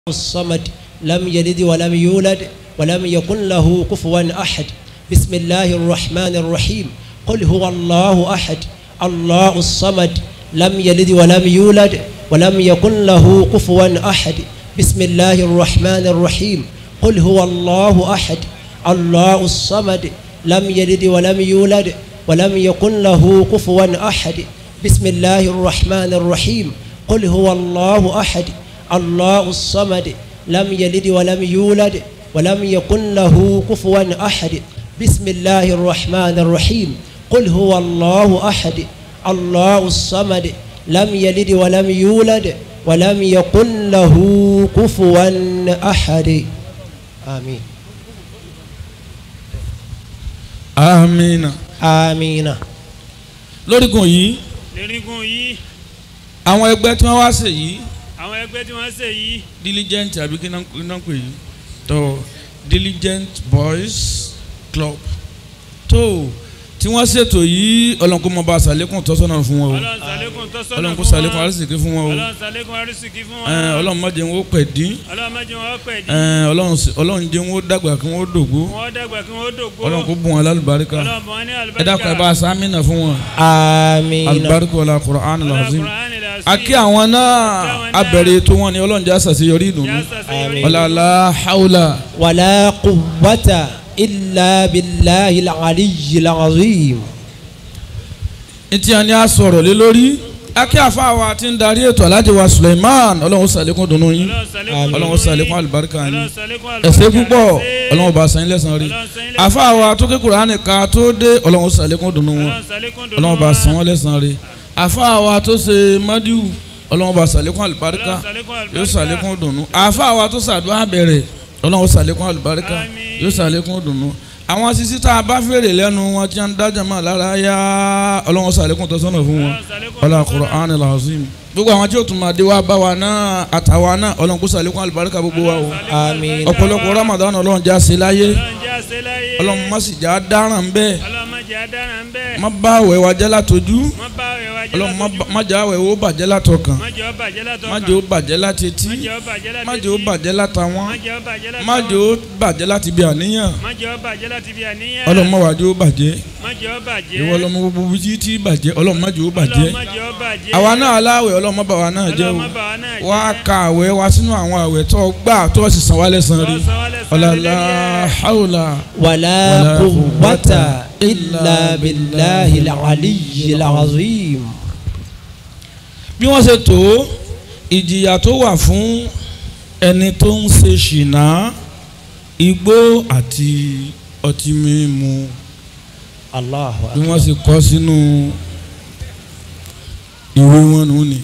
الصمد لم يلد ولم يولد ولم يكن له كفوا أحد بسم الله الرحمن الرحيم قل هو الله أحد الله الصمد لم يلد ولم يولد ولم يكن له كفوا أحد بسم الله الرحمن الرحيم قل هو الله أحد الله الصمد لم يلد ولم يولد ولم يكن له كفوا أحد بسم الله الرحمن الرحيم قل هو الله أحد الله الصمد لم يلد ولم يولد ولم يكن له كفوا أحد بسم الله الرحمن الرحيم قل هو الله أحد الله الصمد لم يلد ولم يولد ولم يكن له كفوا أحد آمين amina. آمين lórígun yìí lẹ́rìngún yìí àwọn ẹgbẹ́ tí wọ́n wá ṣe yìí àwọn ẹgbẹ́ tí wọ́n ṣe yìí diligent àbí kí náà kí náà pè yìí tó diligent boys club tó tí wọ́n ṣètò yìí ọlọ́run kó mọ bá ṣàlékún tọ́sọ́nà fún wọn o ọlọ́run ṣàlékún tọ́sọ́nà ọlọ́run kó fún ṣàlékún wọn arísìkí fún wọn o ọlọ́run ṣàlékún arísìkí fún wọn Ẹ, ọlọ́run má jẹ́ wọn ó pẹ̀ dín ọlọ́run má jẹ́ wọn pẹ̀ dí Ẹ, ọlọ́run sì- ọlọ́run jẹ́ wọn ó dàgbà kí wọ́n ó dògbó wọ́n dàgbà kí wọ́n dògbó ọlọ́run kó bùn wọn lálùbáríkà ọlọ́run bọ̀ wọ́n ní ẹ dákun ẹ bá àlùbáríkà a sámínà fún wọn آمين alùbáríkà ọlá Qur'an ọlọ́run lazim Kùránì làásì. akí àwọn náà abẹ̀rẹ̀ ètò wọn ni ọlọ́run jẹ́ àṣàṣeyọrí ìdùnnú Yá ṣàṣeyọrí. ọlọ́lá haúlà ولا قوة إلا بالله العلي العظيم ntí a ní a sọ̀rọ̀ lé lórí akí àfáàwá tí ń darí ètò alájẹ wa Suleiman ọlọ́run sàlékún dùnnú yín ọlọ́run sàlékún àlùbáríkà yín ọlọ́run ṣàlékún àlùbáríkà ẹ̀sẹ̀ púpọ̀ ẹ̀sẹ̀. ọlọ́run bá sàn yín lẹ́sàn rí Ọlọ́run san yín lẹ́san àfáàwá tó ké Kùránì ká tó dé ọlọ́run sàlékún dùnnú wọn ọlọ́run ṣàlékún dùnnú ọlọ́run bá wọn. sàn wọ́n lẹ́sàn rí àfáàwá tó ṣe mádìú ọlọ́run bá sàlékún àlùbáríkà Ọlọ́run ṣàlékún yóò àlùbáríkà. sàlékún dùnnú àfáàwá tó ṣàdúrà bẹ̀rẹ̀ ọlọ́run sàlékún àlùbáríkà Àmín. yóò sàlékún dùnnú àwọn sisi tá a bá fèrè lẹ́nu wọn tí wọ́n ń dájà máa lára yá ọlọ́run sàlékún tọ́sọ́nà fún wọn Ọlọ́run ṣàlékún ọlá tọ́sọ́nà. Qur'an al-azim gbogbo àwọn tí ó tún máa dé wá bá wa náà àtàwa náà ọlọ́run kó sàlékún àlùbáríkà gbogbo wa o آمين ọ̀pọ̀lọpọ̀ Ramadan ọlọ́run já sí láyé ọlọ́run jẹ́ àṣẹ láyé. ọlọ́run má sì já dáràn bẹ́ẹ̀ ọlọ́run má jẹ́ àdárà ń bẹ́ẹ̀. má bá àwẹ̀ wa jẹ́ látọjú má bá àwẹ̀ wa jẹ́ ọlọ́run má látọjú. bá- má jẹ́ àwẹ̀ wo bàjẹ́ látọkàn má jẹ́ ó bàjẹ́ látọkàn. má jẹ́ ó bàjẹ́ láti etí má jẹ́ ó bàjẹ́ láti má jẹ́ ó etí. bàjẹ́ látàwọn má jẹ́ ó bàjẹ́ láti má jẹ́ ó bàjẹ́ láti bí àníyàn má jẹ́ ó bàjẹ́ láti bí àníyàn. ọlọ́run má wàá jẹ́ ó bàjẹ́ má jẹ́ ó bàjẹ́. ìwọ ọlọ́mọ gbogbo bí tí tí bàjẹ́ ọlọ́run má jẹ́ ó bàjẹ́ ọlọ́run má jẹ́ ó bàjẹ́. àwa náà aláwẹ̀ ọlọ́run má bà wá náà jẹ́ ọlọ́run o má bà wá náà jẹ́. wá ka àwẹ̀ wa sínú àwọn àwẹ̀ tó gbà tó sì san wá lẹ́san rí Ọlọ́run san wá lẹ́san ọ̀làlá lórí ẹ̀. haúlà ولا قوة إلا بالله العلي العظيم bí wọ́n ṣe tó ìjìyà tó wà fún ẹni tó ń ṣe ṣìnà igbó àti ọtí mímu الله bí أكبر wọ́n ṣe kọ sínú ìwé wọn nù ni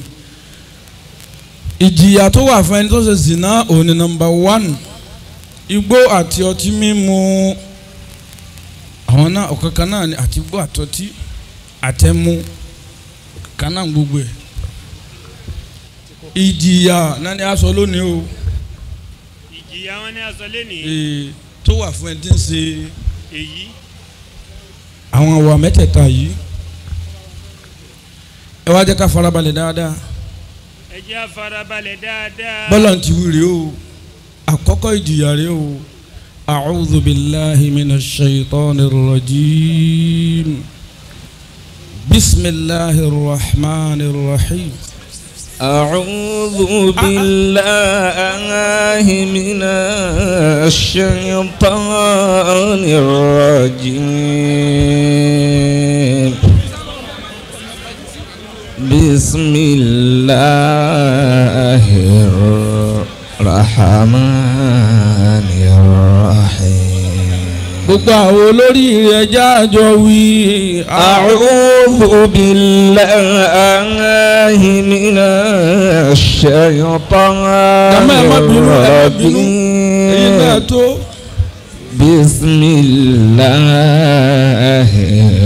ìjìyà tó wà fún ẹni tó ṣe ṣìnà òun ni nọ́mbà wán igbó àti ọtí mímu àwọn náà ọ̀kankan náà ni àti igbó àtọtí àtẹmu ọ̀kankan náà gbogbo ẹ̀ ìjìyà náà ni a sọ lónìí o ìjìyà wọn ní aṣọ lẹ́nìí. ee, tó wà fún ẹni tí ń ṣe èyí àwọn àwa mẹ́tẹ̀ẹ̀ta yìí ẹ wá jẹ́ ká farabalẹ̀ dáadáa ẹ jẹ́ á farabalẹ̀ dáadáa. bọ́lá ti wí rèé o àkọ́kọ́ ìjìyà rèé o a'udhu billahi minash shaitanir rajim bismillahir rahmanir rahim. أعوذ بالله من الشيطان الرجيم بسم الله الرحمن الرحيم gbogbo àwọn olórí rẹ̀ jáàjọ wí. أعوذ بالله من الشيطان jàmá ẹ má bínú ẹ má bínú èyí náà الرجيم tó. بسم الله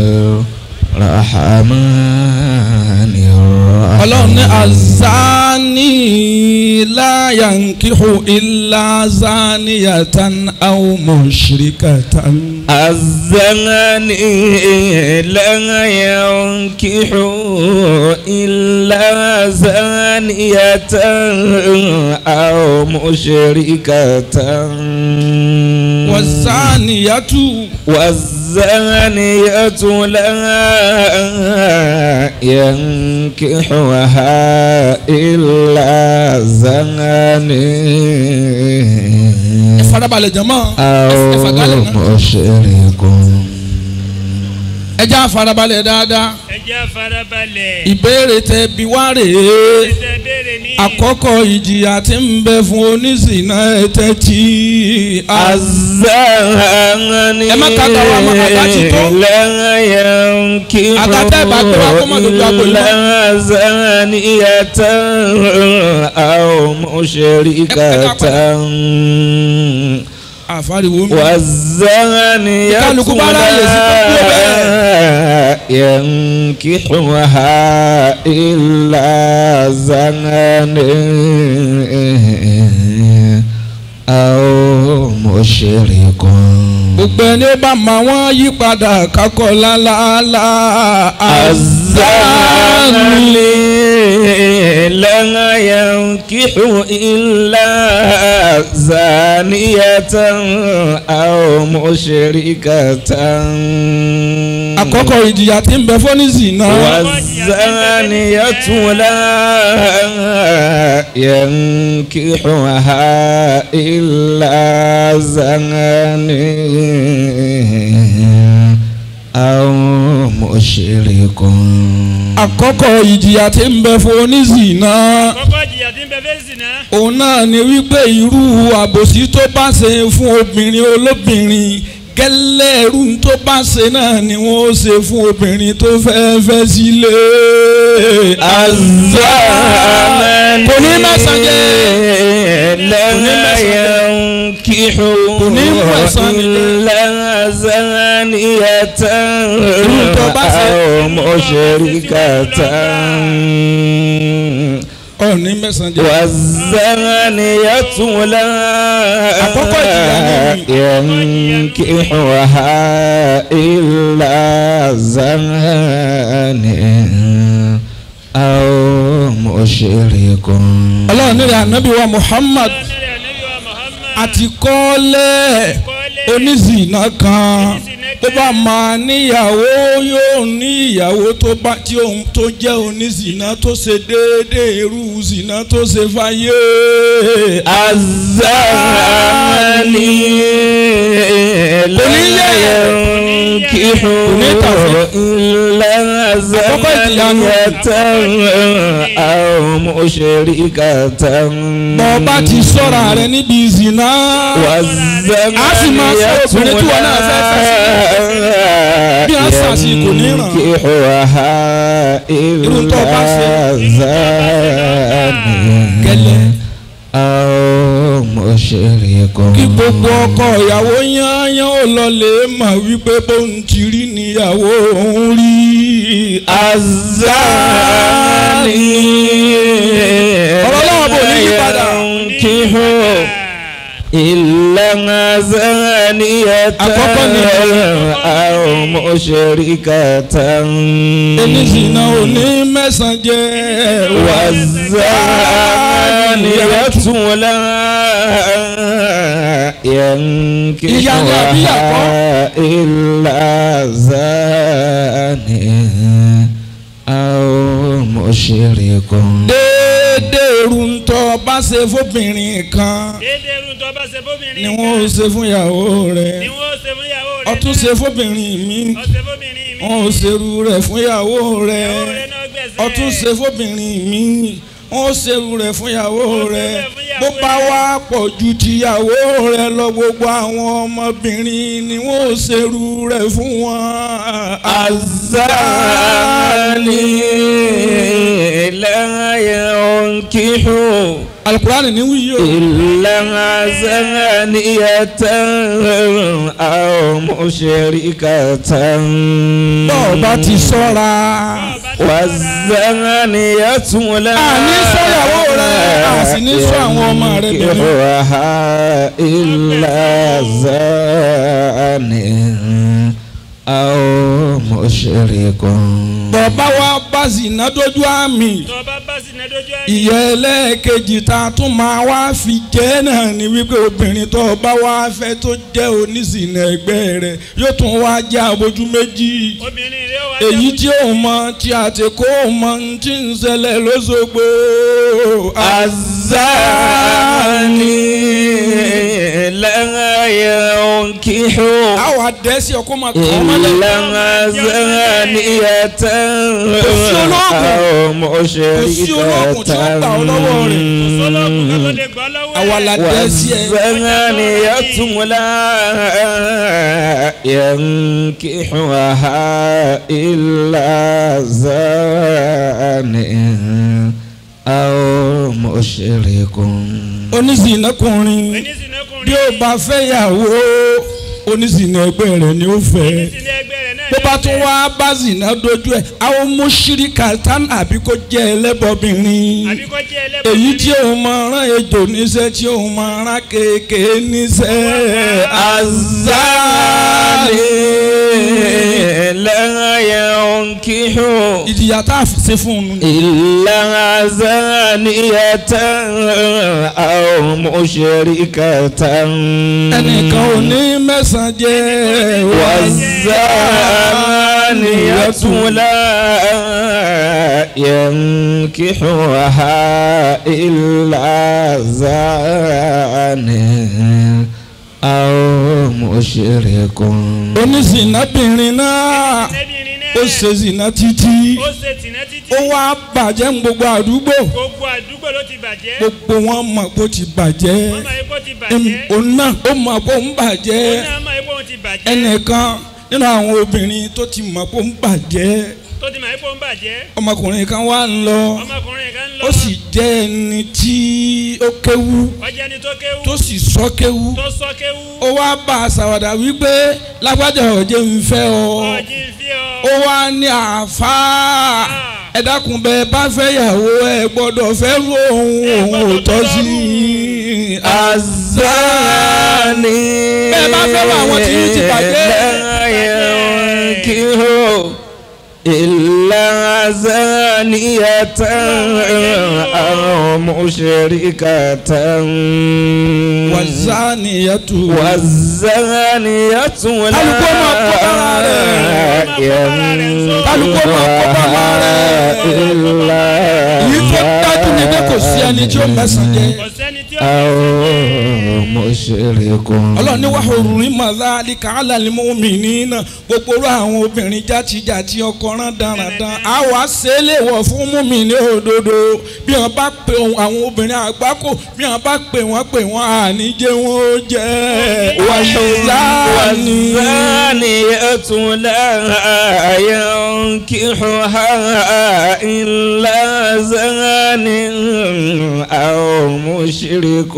الرحمن الرحيم ọlọ́run ní azani الزاني لا ينكح إلا زانية أو مشركة الزاني لا ينكح إلا زانية أو مشركة والزانية والزانية لا ينكحها إلا زاني farabalẹ̀ jama أو ẹ̀fàgálẹ̀ náà مشرك ẹja farabalẹ̀ dáadáa ẹ jẹ́ àfarabalẹ̀. ìbéèrè tẹ bí wá rèé ṣe béèrè ní. àkọ́kọ́ ìjìyà tí ń bẹ fún oníṣìnà ẹ̀tẹ́ tí الزاني Ẹ má kàkà wa mọ́, àga ti tó. لا ينكح Àga tẹ́ bá gbé wa kó má dojú agbo yìí mọ́. إلا زانية أو مشركة àfáriwo mi والزانية Kálukú bá ráyè sí gbogbo لا ينكحها إلا زاني أو مشرك gbogbo ẹni ó bá ma wọ́n yí padà kakọ̀ lálálá الزاني لا ينكح إلا زانية أو مشركة àkọ́kọ́ ìjìyà tí ń bẹ fún oníṣìnà والزانية لا ينكحها إلا زاني أو مشرك àkọ́kọ́ ìjìyà tí ń bẹ fún oníṣìnà kọ́kọ́ jìyà tí ń bẹ fẹ́ sìn náà. òun náà ni wípé irú àbòsí tó bá ṣe fún obìnrin olóbìnrin gẹ́lẹ́ irú tó bá ṣe náà ni wọ́n ó ṣe fún obìnrin tó fẹ́ fẹ́ sílé. الزاني kò ní mẹ́sàn-án jẹ́. لا ينكح إلا زانية أو مشركة ọ̀ ní mẹ́sàn-án jẹ́. والزانية لا Àkọ́kọ́ ìjìyà ينكحها إلا زاني أو مشرك ọlọ́run nílẹ̀ ànábì wa Muhammad Ọlọ́run Ànábì wa Muhammad. àti kọ́lẹ̀ Kọ́lẹ̀. oníṣìnà kan Oníṣìnà tó kan. bá máa níyàwó yóò ní ìyàwó tó bá tí òun tó jẹ́ oníṣìnà tó ṣe déédéé irú ṣìnà tó ṣe fáyé. الزاني لا ينكح إلا زانية أو مشركة bọ́ bá ti sọ́ra rẹ̀ níbi ìzìnà. A sì máa sọ obìnrin tí wọn náà fẹ́ fẹ́ Bí a sàṣì kò ní ràn. ينكحها Irú tó bá ṣe. إلا زاني Gẹ́lẹ́. أو مشرك kí gbogbo ọkọ ìyàwó yányán ò lọ lè mọ̀ wípé bóun ti rí níyàwó òun rí. الزاني Ọ̀rọ̀ Ọlọ́run bò ní yípadà. ينكح إلا زانية Àkọ́kọ́ ni أو مشركة oníṣìnà ò ní mẹ́sàn-án jẹ́. والزانية لا ينكحها إلا زاني أو مشرك déédéé irú ń tọ́ bá ṣe fóbìnrin kan déédéé irun tó bá ṣe fóbìnrin ni kan. wọ́n ó ṣe fún ìyàwó rẹ̀ ni wọ́n ṣe fún ìyàwó rẹ̀. ọtún ṣe fóbìnrin mi ọ̀sẹ̀ fóbìnrin mi. wọ́n ó ṣerú rẹ̀ fún ìyàwó rẹ̀ ìyàwó rẹ̀ náà gbẹ̀sẹ̀. ọtún ṣe fóbìnrin mi wọ́n ó ṣerú rẹ̀ fún ìyàwó rẹ̀ rẹ̀ fún ìyàwó bó bá rẹ̀. wá pọ̀ ju tìyàwó rẹ̀ lọ gbogbo àwọn ọmọbìnrin ni wọ́n ó ṣerú rẹ̀ fún wọn. الزاني لا ينكح alukurani ni wíyí o. إلا زانية أو مشركة bọ́ọ̀ bá ti sọ́ra bá والزانية لا àní sọ́yàwó rẹ̀ a sì ní sọ àwọn ọmọ rẹ̀ bẹ̀rẹ̀. ينكحها إلا زان أو مشرك bàbá wa bá zìnà dójú àmì tó bá bá sí nẹ́dọ́jú ayé. ìyá ẹlẹ́ẹ̀kejì tá a tún máa wá fi jẹ́ náà ni wípé obìnrin tó bá wá fẹ́ tó jẹ́ oníṣìnà ẹgbẹ́ rẹ̀ yóò tún wá jẹ́ abojú méjì obìnrin rẹ̀ wá èyí tí ó mọ tí a ti kó mọ tí ń ṣẹlẹ̀ lóṣogbo. الزاني لا ينكح àwọn àdẹ́sí ọkọ máa kọ́ ọ́ mọ́lẹ̀. إلا زانية أو olóògùn tí ó gbà ọ́ lọ́wọ́ rẹ̀. sọlọ́ọ̀kù kan tó lè gbọ́ lọ́wọ́ ẹ̀. àwa la dẹ́sí ẹ̀. والزانية لا ينكحها إلا زان أو مشرك oníṣìnàkùnrin bí onísìnẹ́kùnrin. ó bá fẹ́ yàwó oníṣìnà ẹgbẹ́ rẹ̀ ni ó fẹ́. onísìnẹ́ ẹgbẹ́ rẹ̀ náà bó ni bá ó tún fẹ́. wá bá zìnà dojú ẹ̀ àwọn mọ́ṣíríkà tán àbí kó jẹ́ ẹlẹ́bọ̀bìnrin àbí kó jẹ́ ẹlẹ́bùn. èyí tí òun máa rán ejò níṣẹ́ tí òun máa rán kéèké níṣẹ́ الزاني لا ينكح ìjìyà tá a fi ṣe fún un. إلا زانية أو مشركة ẹnìkan ò ní mẹ́sàn-án jẹ́ والزانية لا ينكحها إلا زان أو مشرك oníṣìnàbìnrin náà ẹbìnrin náà. ó ṣe zìnà títí ó ṣe tìǹẹ́ títí. ó wá bàjẹ́ ní gbogbo àdúgbò gbogbo àdúgbò ló ti bàjẹ́. gbogbo wọn mọ̀ pé ó ti bàjẹ́ wọ́n máa epo ti bàjẹ́. òun náà ó mọ̀ pé ó ń bàjẹ́ òun náà máa epo ti bàjẹ́. ẹnìkan nínú àwọn obìnrin tó ti mọ̀ pé ó ń bàjẹ́ tó ti máa epo ń bàjẹ́. ọmọkùnrin kan wá ń lọ ọmọkùnrin kan ń lọ. ó sì jẹ́ ẹni tí ó kéwú ọjà ni tó kéwú. tó sì sọ kéwú tó sọ kéwú. ó wá bá a ṣàwàdà wípé lágbájá ọ̀jẹ̀ ń fẹ́ ọ ọjì ń fi ọ. ó wá ní àáfàá ẹ dákun bẹ́ẹ̀ bá fẹ́ yàwó ẹ gbọ́dọ̀ fẹ́ rú òun òun ò tọ́ sí i. الزاني bẹ́ẹ̀ bá fẹ́ràn àwọn tí yín ti bàjẹ́. لا ينكح إلا زانية أو مشركة wàzániyàtú والزانية لا Kálukú máa kó bára rẹ̀. Kálukú máa kó bára rẹ̀. إلا èyí tó dájú ni pé kò sí ẹni tí ó mẹ́sàn-án jẹ́. kò sẹ́ni tí ó أو مشرك ọlọ́ni wà hurri madhalika ala al-mu'minina gbogbo orú àwọn obìnrin játijàti ọkọ rán dáradára a wá sẹ́lẹ̀ wọ̀ fún mùmíní òdodo bí wọ́n bá pe ohun àwọn obìnrin àgbákò bí wọ́n bá pe wọ́n pe wọ́n àníjẹ́ wọn ó jẹ́ wàṣọ̀záni. والزانية لا ينكحها إلا زان أو مشرك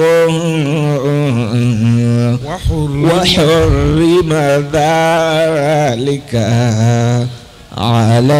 وحرم ذلك على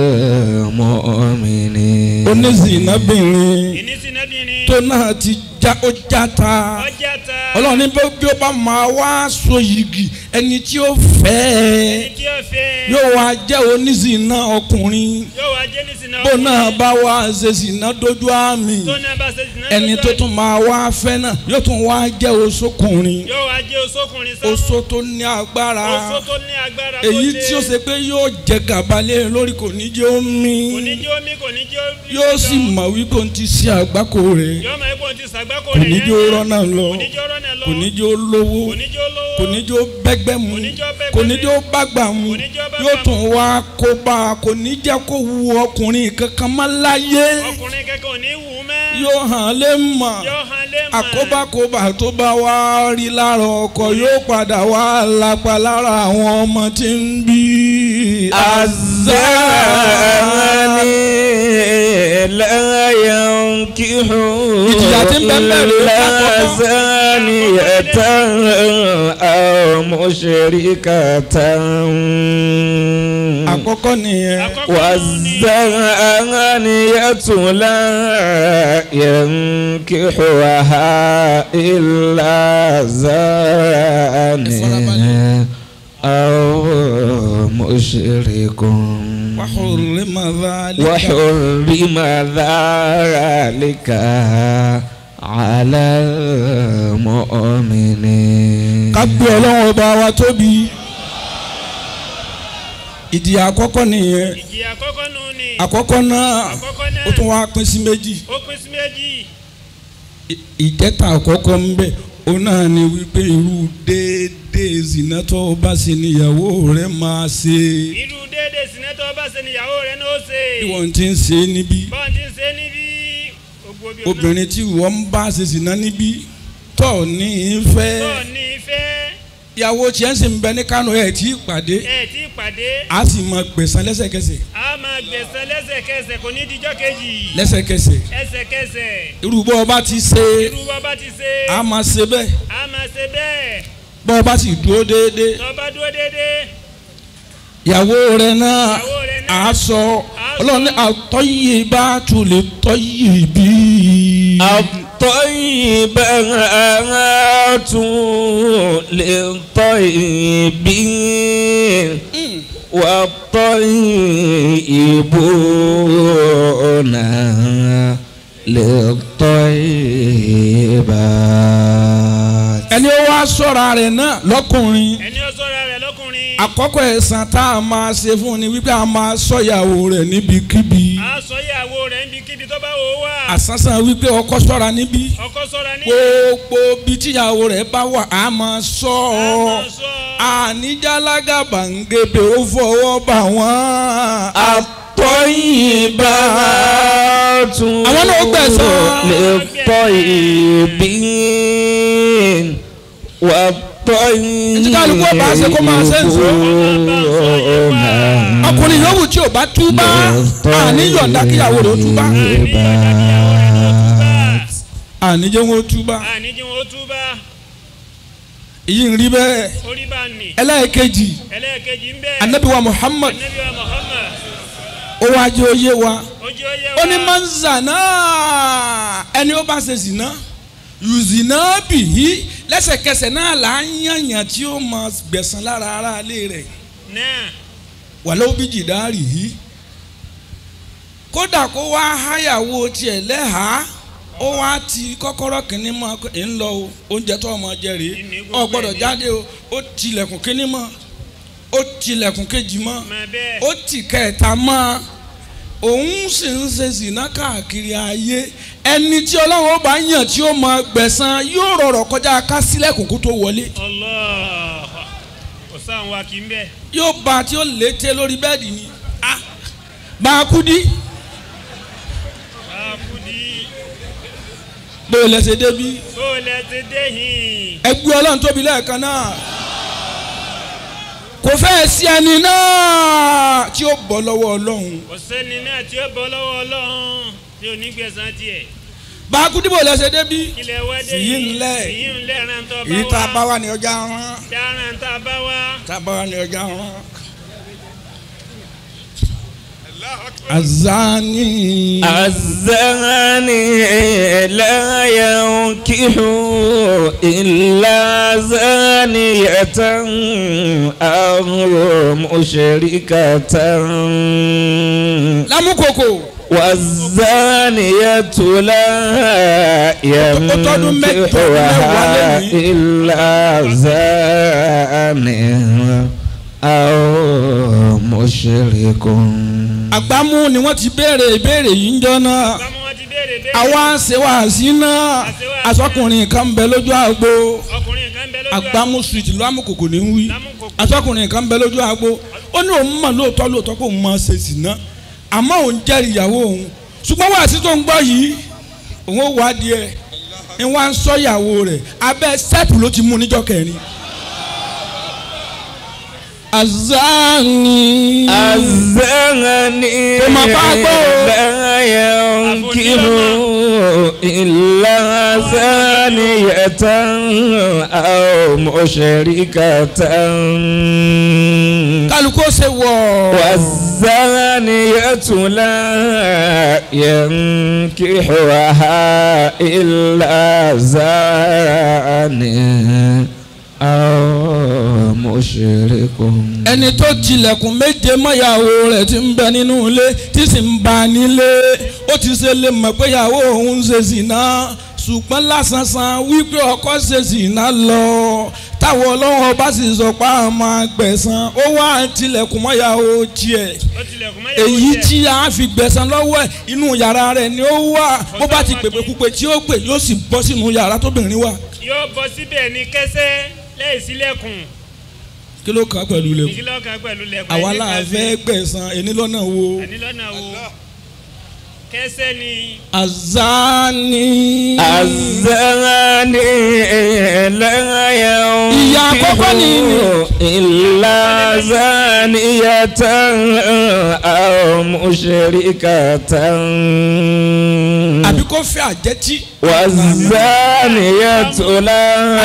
المؤمنين onízìnnábìnrin ìnísìnẹ́bìnrin. tó náà ti já ó játa ọjà ta. ọlọ́run ní bó bí ó bá máa wá so yìgì ẹni tí ó fẹ́ ẹni ẹ tí ó fẹ́. yóò wá jẹ́ onízìnná ọkùnrin yóò wá jẹ́ nísìnà bó náà bá wá ṣe zìnná dójú àmì tó náà bá ṣe sìnà. ẹni tó tún máa wá fẹ́ náà yóò tún wá jẹ́ oṣokùnrin yóò wá jẹ́ oṣokùnrin sáfù. oṣó tó ní agbára oṣó tó ní agbára kó èyí dé. tí ó ṣe pé yóò jẹ gàbalẹ̀ lórí kò ní jẹ́ omi kò ní jẹ́ omi kò ní jẹ́ omi. yóò sì mọ̀ wípé òun ti ṣe àgbákò rẹ̀ yóò máa epo ti sàgbákò kò rẹ̀ ní yẹn jẹ́ ó yẹn. rọ́nà lọ kò ní jẹ́ ó rọ́nà lọ. kò ní jẹ́ ó lówó kò ní jẹ́ ó lówó. kò ní jẹ́ ó bẹ́gbẹ́ mu Kò ní jẹ́ ó bẹ́gbẹ́ kò ní mu. jẹ́ ó bágbà mu Kò ní jẹ́ ó bágbà yóò mu. tún wá kó bá a kò ní jẹ́ kó wu ọkùnrin kankan má láyé ọkùnrin kẹ́kẹ́ ò ní wù ú mẹ́. yóò hàn lé mọ̀ yóò hàn lé mọ̀. àkóbákóbá tó bá wá rí lára ọkọ yóò padà wá lápá lára àwọn ọmọ tí ń bí الزاني لا ينكح ìjìyà tí ń bẹ ń bẹ rèé إلا lákọ̀ọ́kọ́. زانية أو مشركة àkọ́kọ́ nìyẹn àkọ́kọ́ ni والزانية لا ينكحها إلا زان أو مشرك وحرم ذلك وحرم ذلك على المؤمنين ká gbé ọlọ́run ọba wa tóbi ìjìyà àkọ́kọ́ nìyẹn ìjìyà àkọ́kọ́ nù ni àkọ́kọ́ náà àkọ́kọ́ náà ó tún wá pín sí méjì ó pín sí méjì Ì- ìkẹta àkọ́kọ́ ń bẹ òun náà ni wípé irú déédéé zina tó o bá ṣe níyàwó rẹ máa ṣe irú déédéé sinẹ́tọ̀ bá ṣe níyàwó rẹ̀ náà ó ṣe bí wọ́n ti ń ṣe níbí bọ́n ti ń ṣe níbí gbogbo bí obìnrin tí wọ́n ń bá ṣe zina níbí tọ́ ní í tó fẹ́ ní ìfẹ́ ìyàwó tiẹ̀ ń sì ń bẹ ní Kánò ẹ̀ tí ì pàdé ẹ̀ tí pàdé a sì máa gbẹ̀san lẹ́sẹ̀kẹsẹ̀ a máa gbẹ̀sẹ̀ lẹ́sẹ̀kẹsẹ̀ kò ní dijọ́ kejì lẹ́sẹ̀kẹsẹ̀ ẹsẹ̀kẹsẹ̀ irú bọ́ ọ bá ti ṣe irú wa bá ti ṣe a máa ṣe bẹ́ẹ̀ a máa ṣe bẹ́ẹ̀ bọ́ ọ bá sì dúró déédéé tó bá dúró déédéé ìyàwó rẹ náà ìyàwó rẹ̀ náà a sọ sọ. ọlọ́run ní àtọ́yè bá tún lè tọ́yè bí. الطيبات للطيبين والطيبون للطيبات ẹni ó wá sọ̀rọ̀ rẹ̀ náà lọ́kùnrin ẹni ó sọ̀rọ̀ rẹ̀ lọ́kùnrin àkọ́kọ́ ẹ̀san tá a máa ṣe fún un ni wípé a máa sọ ìyàwó rẹ̀ níbikíbi a sọ ìyàwó rẹ̀ níbikíbi tó bá wò ó wà àsánsán wípé ọkọ sọ̀ra níbí ọkọ sọ̀rọ̀ ní gbogbo bí tíyàwó rẹ̀ bá wà á máa sọ a ọ́ máa sọ àníjàlágàbà ń gébé ó fọwọ́ bà wọ́n. الطيبات àwọn náà gbẹ̀san. للطيبين والطيبون Tí kálukú ọba ṣe kó máa ṣe ń sọ. ọkùnrin yòówù tí ò bá túbá àníyànjá kíyàwó rẹ̀ ó túbá àníjẹ́ wọn ó túbá àníjí wọn ó túbà èyí ń rí bẹ́ẹ̀ orí bá nì ẹlẹ́ẹ̀kejì ẹlẹ́ẹ̀kejì ń bẹ́ẹ̀ anabiwa Muhammad anabi wa Muhammad ó wá jẹ́ oyé wa ojú oyé ó ní wa máa ń zànà ẹni ó bá ṣe zìnà yùzìnà bìí lẹ́sẹ̀kẹsẹ̀ náà là ń yànyàn tí ó máa gbẹ̀san lára ara ilé rẹ̀ náà wàlẹ́ òbí jìdárì yìí kódà kó wá háyàwó tiẹ̀ lẹ́hàá ó wá ti kọ́kọ́rọ́ kìíní mọ́ ẹ̀ ń lọ o oúnjẹ tó ọmọ jẹ rèé Ìní ọ gbogbo gbọ́dọ̀ ẹ̀ ní. jáde o ó tilẹ̀kùn kìíní mọ́ ó tilẹ̀kùn kejì mọ́ máa bẹ́ẹ̀ ó tì kẹta mọ́ òun sì ń ṣe zìnà káàkiri ayé ẹni tí ọlọ́run ó bá yàn tí ó máa gbẹ̀san yóò rọrọ̀ kọjá ká sílẹ̀kùn kó tó wọlé Allah kò sáà wa kì í bẹ́ẹ̀ yóò bá tí ó lété lórí bẹ́ẹ̀dì ni ah bá a kú dí àkùdí bó o lẹ́sẹ̀ débi tó lẹ ti dé yìí ẹgbẹ́ ọlọ́run tóbi lẹ́ẹ̀kan náà kò fẹ́ẹ̀ sí ẹni náà tí ó bọ́ lọ́wọ́ ọlọ́run kò sẹ́ni náà tí ó bọ́ lọ́wọ́ ọlọ́run tí ò ní gbẹ̀san tiẹ̀ bá a kú dí bó o lẹ́sẹ̀ débi kílẹ̀ wá dé Fìyí yìí ńlẹ̀. fìyí ńlẹ̀ ràn tó èyí tá a bá bá wá wà ní ọjà rán dáràn tá a bá wá tá a bá wà ní ọjà rán. azani الزاني لا ينكح إلا زانية أو مشركة lámúkòkò والزانية لا ينكحها إلا زان أو مشرك àgbámú ni wọ́n ti béèrè ìbéèrè yìí ń jọ náà bámu wọn ti béèrè béèrè àwa ń ṣe wàásí náà asọkùnrin kan ń bẹ lójú àgbo ọkùnrin kan bẹ lójú àgbámú street lámùkòkò ní wí Lámùkòkò. asọkùnrin kan ń bẹ lójú àgbo ó ní òun mọ̀ lóòótọ́ lóòótọ́ kó òun máa ṣe sìná àmọ́ òun jẹ́rìí ìyàwó òun ṣùgbọ́n wàásí tó ń gbọ́ yìí òun ó wádìí ẹ̀ ni wọ́n á ń sọ ìyàwó rẹ̀ abẹ́ sẹ́ẹ̀pù ló ti mú níjọ́ kẹrin azani. الزاني Kò mà bá gbọ́ o. لا ينكح إلا زانية أو مشركة kálukú ó ṣe wọ̀. والزانية لا ينكحها إلا زان أو مشرك ẹni tó tilẹ̀kùn méje mọ́yàwó rẹ̀ ti ń bẹ nínú ilé tí sì ń bá a nílé ó ti ṣe lè mọ̀ pé ìyàwó òun ń ṣe zìnà ṣùgbọ́n lásánsan wípé ọkọ ṣe zìnà lọ táwọn ọlọ́wọ́n bá sì sọ pé àwọn máa gbẹ̀san ó wá tilẹ̀kùn mọ́yàwó tiẹ̀ ó tilẹ̀kùn mẹ́yàwó èyí jẹ́. tí a fi gbẹ̀san lọ́wọ́ ẹ̀ inú yàrá rẹ̀ ni ó wà bó bá ti pèpè púpè tí ó pè yóò sì bọ́ sínú yàrá tóbìnrin wà yóò bọ́ síbẹ̀ ní kẹsẹ́ lẹ́yìn sílẹ̀kùn kí ló kàn á pẹ̀lú lẹ́kùn ìkìlọ̀kan pẹ̀lú lẹ̀kùn àwa ẹni la kan fẹ́ gbẹ̀san ẹni lọ́nà wo. àní lọ́nà wo kẹsẹ́ ni azani. الزاني لا Ìyá àkọ́kọ́ ni- ينكح إلا زانية أو مشركة àbí kó fẹ́ àjẹtí. والزانية لا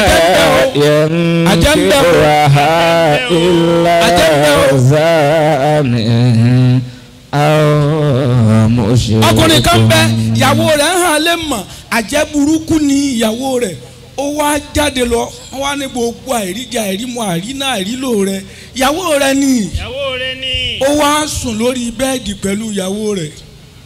ينكحها إلا زان أو مشرك ọkùnrin kan bẹ ìyàwó rẹ̀ ń hàn lé mọ̀ àjẹ́ burúkú ni ìyàwó rẹ̀ ó wá jáde lọ wọ́n wá ní gbogbo àìríjà àìrímọ àìrínà àìrílò rẹ̀ ìyàwó rẹ̀ ni ìyàwó rẹ ni ó wá sùn lórí bẹ́ẹ̀dì pẹ̀lú ìyàwó rẹ̀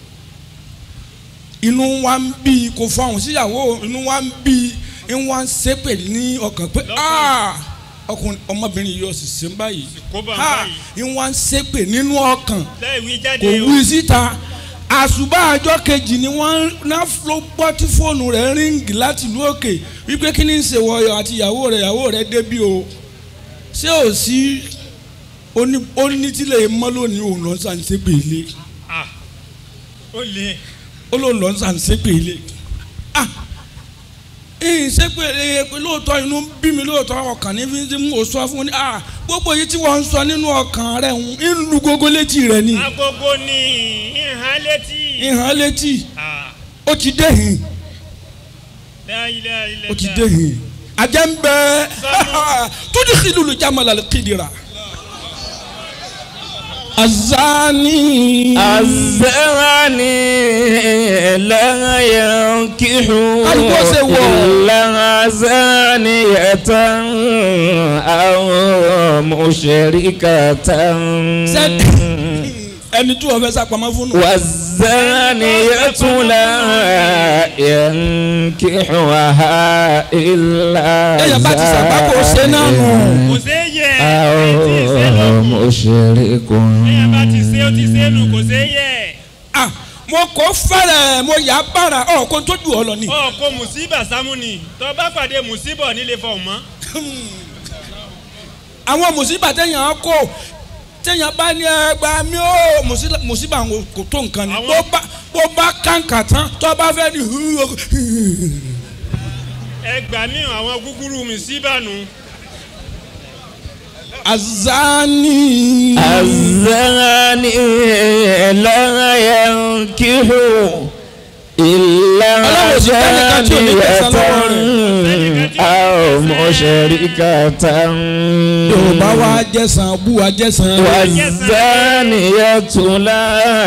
inú wa ń bí i kò fọhùn sí ìyàwó inú wa ń bí i ń wá ń ṣépè ní ọkàn pé "Ah, ọkùnrin ọmọbìnrin yìí ọ̀sìn sí báyìí kó bá ń Ah, báyìí ń wá ń ṣépè nínú ọkàn láì wí kò jáde o wí síta àṣùbà àjọ kejì ni wọ́n ná ló gbọ́ tí fóònù rẹ̀ ríǹgì láti ìlú òkè wípé kí ni ń ṣe wọ̀yọ̀ àti ìyàwó rẹ̀ ìyàwó rẹ̀ débí o ṣé ò sí onítílẹ̀ mọ́ lónìí òun lọ sàn ṣépè ilé Ah, ó lè ó lóun lọ sàn ṣépè ilé ah ìyìn ṣépè ẹ pé lóòótọ́ inú ń bí mi lóòótọ́ ọkàn ní fi ń mú sọ fún ni ah gbogbo yìí tí wọ́n ń sọ nínú ọkàn rẹ̀ ń lu gógó létí rẹ̀ ni agogo ni ìhàn létí ìhàn létí Ah, ó ti dé hìn. la ilaha illallah. o ti dé hin ajá ń bẹ tóbi xilulu jamala le kidira azani الزاني لا ينكح Kálukú ṣe wọ̀. إلا زانية أو مشركة ẹni tí wọn fẹ́ sàpamọ́ fún un. والزانية لا ينكحها إلا Èèyàn bá ti ṣàgbákò ṣe náà nù. kò sé yẹ àìtí أو ìsẹ́nu مشرك èèyàn bá ti sé ó ti sénu kò sé yẹ Ah, mo kò fẹ́rẹ̀ mo yà á bára ọ̀ kó tó ju ọ lọ ni. ọ kò mùsíbà sámú ni tó bá pàdé mùsíbà nílé fọ̀ mọ́ àwọn mùsíbà téèyàn á kó téèyàn bá ní ẹgbà mi ó mùsíbà- mùsíbà àwọn kò tó nǹkan ni. Àwọn- bó bá bó bá kàǹkà tán tó bá fẹ́ di ẹgbà ní àwọn gúgúrú mùsíbà nù azani. الزاني لا ينكح إلا Ọlọ́run sì tẹ́nìkan tí ò ní gbẹ̀san lọ́wọ́ زانية أو مشركة yorùbá wa jẹ̀sán bú wa jẹ̀sán. والزانية لا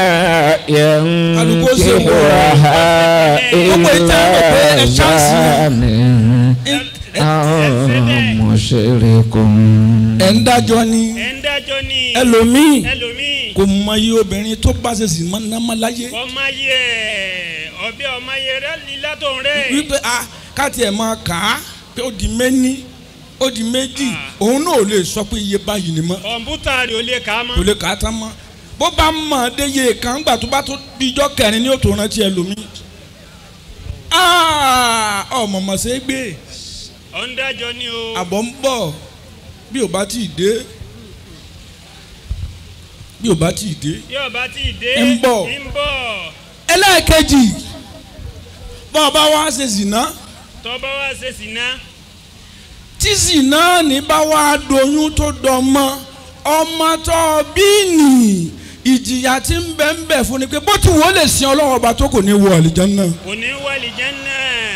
ينكحها إلا زان أو مشرك ẹ̀ ń dájọ́ ni ẹ̀ ń dájọ́ ní ẹlòmíì ẹlòmíì kò mọ iye obìnrin tó bá ṣe sì máa ń námọ́ láyé ọmọ yẹ ọbẹ̀ ọmọ yẹ rẹ lílá tó ń rẹ wípé a káàtì ẹ̀ máa kà á pé ó di méní ó di méjì òun náà ò lè sọ pé iye báyìí ni mọ́ kọ̀ǹpútà rẹ̀ ò lè kà á kò mọ́ lè kà á tán mọ́ bó bá mọ̀ ọ́ dé iye kan gbà tó bá tó di ijọ́ kẹrin ní òtò rántí ẹlòmíì ọmọ mọ̀ ṣe é gbé ọ̀ ń dájọ́ ní o àbọ̀ ń bọ̀ bí ò bá tí ì dé bí ò bá tí ì dé. bí ọba tí ì dé ń bọ̀. ń bọ̀ ẹlẹ́ẹ̀kejì bọ́ ọ bá wá ṣe zìnà tọ́ba wá ṣe sìná tí zìnà ní bá wá doyún tó dọmọ ọmọ tó bí nì ìjìyà tí ń bẹ ń bẹ fún ni pé bó ti wò ó lè sin ọlọ́wọ́ ọba tó kò ní wọ àlìjánnà kò ní wàlì jẹ́nà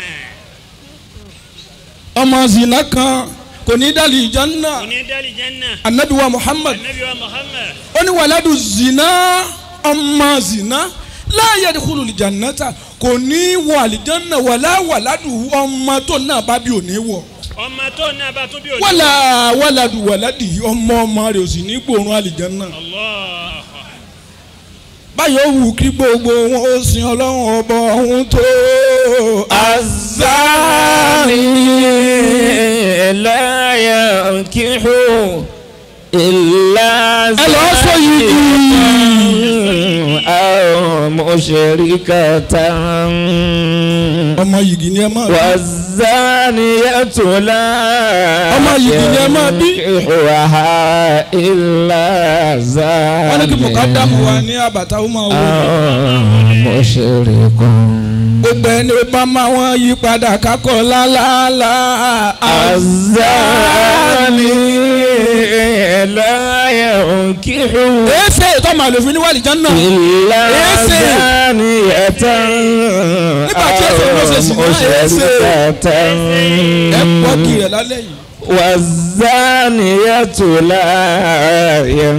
ọmọ zina kan kò ní dàlí ìjánnà kò ní dálì jẹ́nà anabi wa muhammad anabi wa muhammad ó ní wàládù zina ọmọ zina láàyè dìkúlù ìjànàta kò ní wọ àlìjánnà wàlá wàládù ọmọ tó náà bá bí ò ní wọ ọmọ tó náà bá tún bí òní. wàlá wàládù wàládì ọmọ ọmọ rẹ̀ ò sì ní gbòòrùn àlìjánnà. Allah báyọ̀ wù kí gbogbo wọn ó sin ọlọ́run ọba ọ̀hún tó. الزاني لا ينكح إلا ẹ lọ́ọ́ sọ yìí أو مشركة ọmọ yìí ni ẹ máa bí. والزانية لا ọmọ yìí ni ẹ máa bí. ينكحها إلا wọ́n ní kí mùkádàmù wa زاني ní àbàtà ó máa wò. أو مشرك gbogbo ẹni bá máa wọ́n yí padà kákọ́ lálálá. الزاني لا ينكح èsè tó máa lò fún ní wàlìjọ́ náà. إلا Èsè. زانية Nígbà tí èsè ló ṣe sì أو náà, èsè. مشركة ẹ pọ́ kì rẹ̀ lálẹ́ yìí. والزانية لا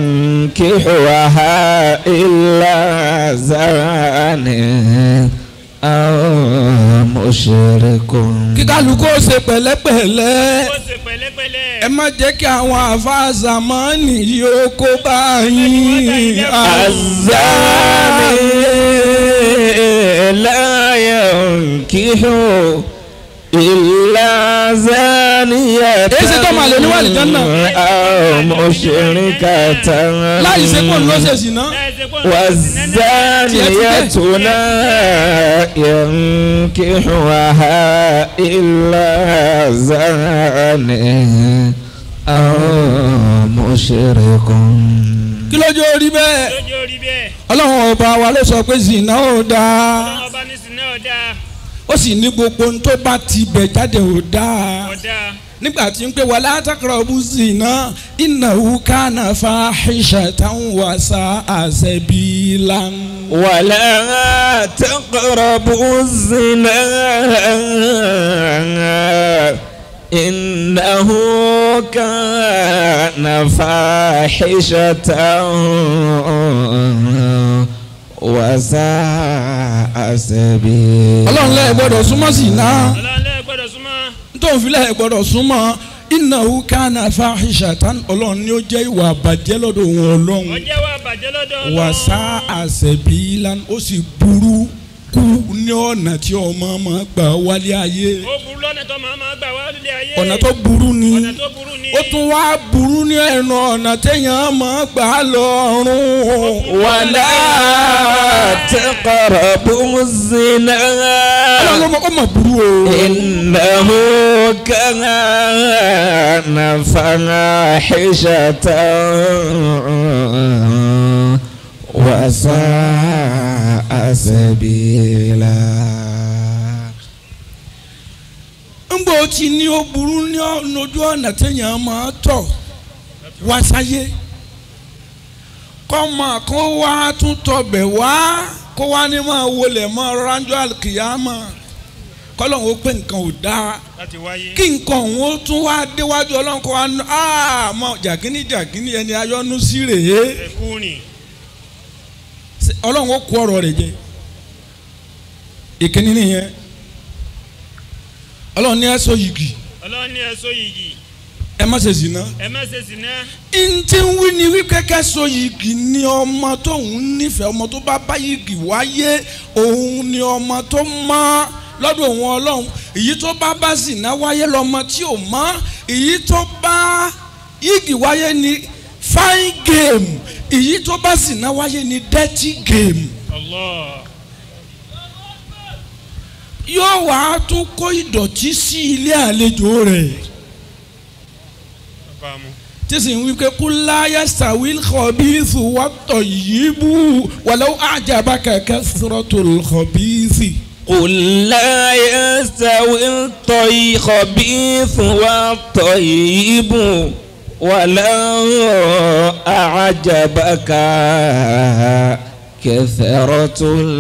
ينكحها إلا زان أو مشرك kí kálukú ó ṣe pẹ̀lẹ́pẹ̀lẹ́. ó ṣe pẹ̀lẹ́pẹ̀lẹ́. ẹ má jẹ́ kí àwọn àfáà zamani yìí ó kó bá yín. الزاني لا ينكح إلا زانية Èsì tó máa lè ní wàlìjọ́ náà. أو مشركة láì ṣe kó ló ṣe sì ná. láì ṣe kó ń lọ sí nẹ́nẹ́. والزانية لا ينكحها إلا زان أو مشرك kí lójú orí bẹ́ẹ̀. lójú orí bẹ́ẹ̀. ọlọ́run ọba wa ló sọ pé zina ò dáa ọlọ́run ọba ní sinẹ́ ọ̀dà ó sì ní gbogbo ohun tó bá ti bẹ̀ jáde ò dáa ọ̀dà nígbà tí ń pè wà látàkàrọ̀ bú zina innahu kana fahishatan wa sa'a sabilan. ولا تقربوا الزنا إنه كان فاحشة وساء سبيلا ọlọ́run lẹ́ẹ̀ gbọ́dọ̀ súnmọ́ zina ọlọ́run lẹ́ẹ̀ gbọ́dọ̀ súnmọ́. nítorí fi lẹ́ẹ̀ gbọ́dọ̀ súnmọ́ innahu kana fahishatan ọlọ́run ni ó jẹ́ ìwà àbàjẹ́ lọ́dọ̀ òun ọlọ́run ọjọ́ wa bàjẹ́ lọ́dọ̀ ọlọ́run. wa sa'a sabilan ó sì burú kú ní ọ̀nà tí ọmọ máa gbà wálé ayé ó burú lọ́nà tó máa máa gbà wá lóde ayé. ọ̀nà tó burú ni ọ̀nà tó burú ni. ó tún wá burú ní ẹnu ọ̀nà téèyàn máa gbà lọ́rùn. ولا تقربوا الزنا ọlọ́run ló mọ̀ ó mọ̀ burú o. إنه كان فاحشة وساء سبيلا ńgbò tí ní ó burú ní ọ̀nà ojú ọ̀nà téèyàn máa tọ̀ wá sáyé kọ́mọ kó wá tún tọbẹ̀ wá kó wá ní máa wọlé mọ́ ránjọ́ àlùkìyàmọ́ kọ́lọ́hún ó pé nǹkan ò dáa láti wáyé. kí nǹkan òun ó tún wá déwájú ọlọ́run kó wá ná àmọ́ jàgínní jàgínní ẹni ayọ́nú sí rèé ẹ̀kú ni. ọlọ́run ó kó ọ̀rọ̀ rẹ̀ jẹ ìkíní nìyẹn ọlọ́run ní ẹ sọ yìgì ọlọ́run ní ẹ̀sọ́ yìí ẹ má ṣe zìnà. ẹ má ṣe sìnà. ntí ń wí ni wípé kẹ́sọ yìgì ni ọmọ tó ń nífẹ̀ẹ́ ọmọ tó bá bá yìgì wáyé òun ni ọmọ tó mọ́ lọ́dọ̀ òun ọlọ́run èyí tó bá bá zìnà wáyé lọ́mọ tí ò mọ́ èyí tó bá yìgì wáyé ni fine game èyí tó bá zìnà wáyé ni dirty game Allah. yóò wá tún kó ìdọ̀tí sí ilé àlejò rẹ̀ bá mu. tí sì ń wí pé kú láyà sàwíl kọ̀bíìsì wà tọ̀ yìí bú wàlẹ́ àjàbá kẹ̀kẹ́ sọ̀rọ̀tò kọ̀bíìsì. قل لا يستوي الخبيث والطيب ولو أعجبك كثرة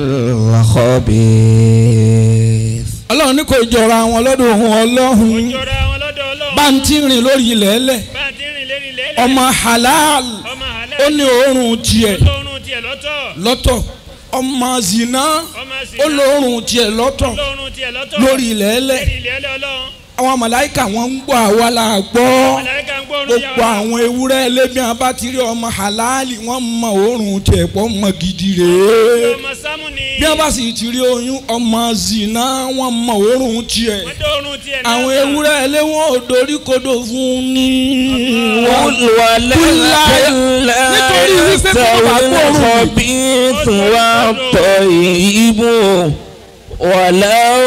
الخبيث ọlọ́run ní kò jọra wọn lọ́dọ̀ òun ọlọ́run jọra wọn lọ́dọ̀ ọlọ́run. bá ń tí rìn lórí ilẹ̀ ẹlẹ̀ bá a ti rìn lérí lẹ́lẹ̀. ọmọ halal ọmọ àlẹ́. ó ní òórùn tiẹ̀ olóorun tiẹ̀ lọ́tọ̀. lọ́tọ̀ ọmọ zina ọmọ sì ó lóórùn tiẹ̀ lọ́tọ̀ olóorun tiẹ̀ lọ́tọ̀. lórí ilẹ̀ ẹlẹ̀ lérí lẹ́lẹ̀ ọlọ́run. àwọn màláìka wọn ń gbọ́ àwa la gbọ́ màláíkà ń gbóòórùn gbogbo àwọn ewúrẹ́ ẹlẹ́bí wọn bá ti rí ọmọ halali wọn mọ òórùn tiẹ̀ pọ̀ mọ gidi rèé ọmọ sámú ni. bí wọn bá sì ti rí oyún ọmọ zina wọn mọ òórùn tiẹ̀ wọ́n dóorun tiẹ̀ náà. àwọn ewúrẹ́ ẹlẹ́wọ̀n ò dorí kodò fún ni. قل ولا nítorí wípé kó bá يستوي gbóòórùn الخبيث والطيب ولو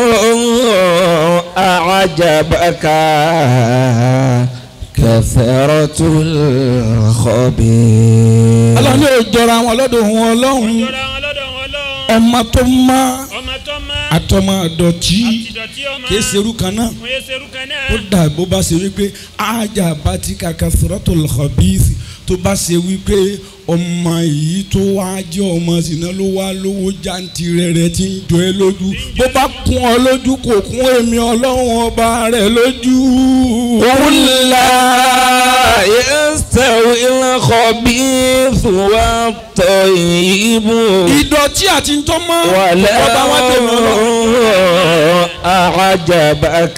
أعجبك كثرة الخبيث ọlọ́run ní òjọra wọn lọ́dọ̀ òun ọlọ́run jọra wọn lọ́dọ̀ wọn ọlọ́run. ọmọ tó má ọmọ tó má. àtọmọ àdọ̀tí àtìdọ̀tí ọmọ. kìí ṣerú kan náà mo yẹ serú kan náà. ó dà bó bá ṣe wípé ájà bá ti kàkà sọ̀rọ̀tò lọ́bìsì tó bá ṣe wípé ọmọ yìí tó wá jẹ́ ọmọ sínú ló wá lówó jáǹtì rẹ̀ rẹ̀ ti ń jọ ẹ́ lójú bó bá kún ọ lójú kò kún èmi ọlọ́run ọba rẹ̀ lójú. قل لا يستوي الخبيث والطيب ìdọ̀tí àti ntọ́mọ́ ولو ọba wa tẹ̀lé ọlọ́run. أعجبك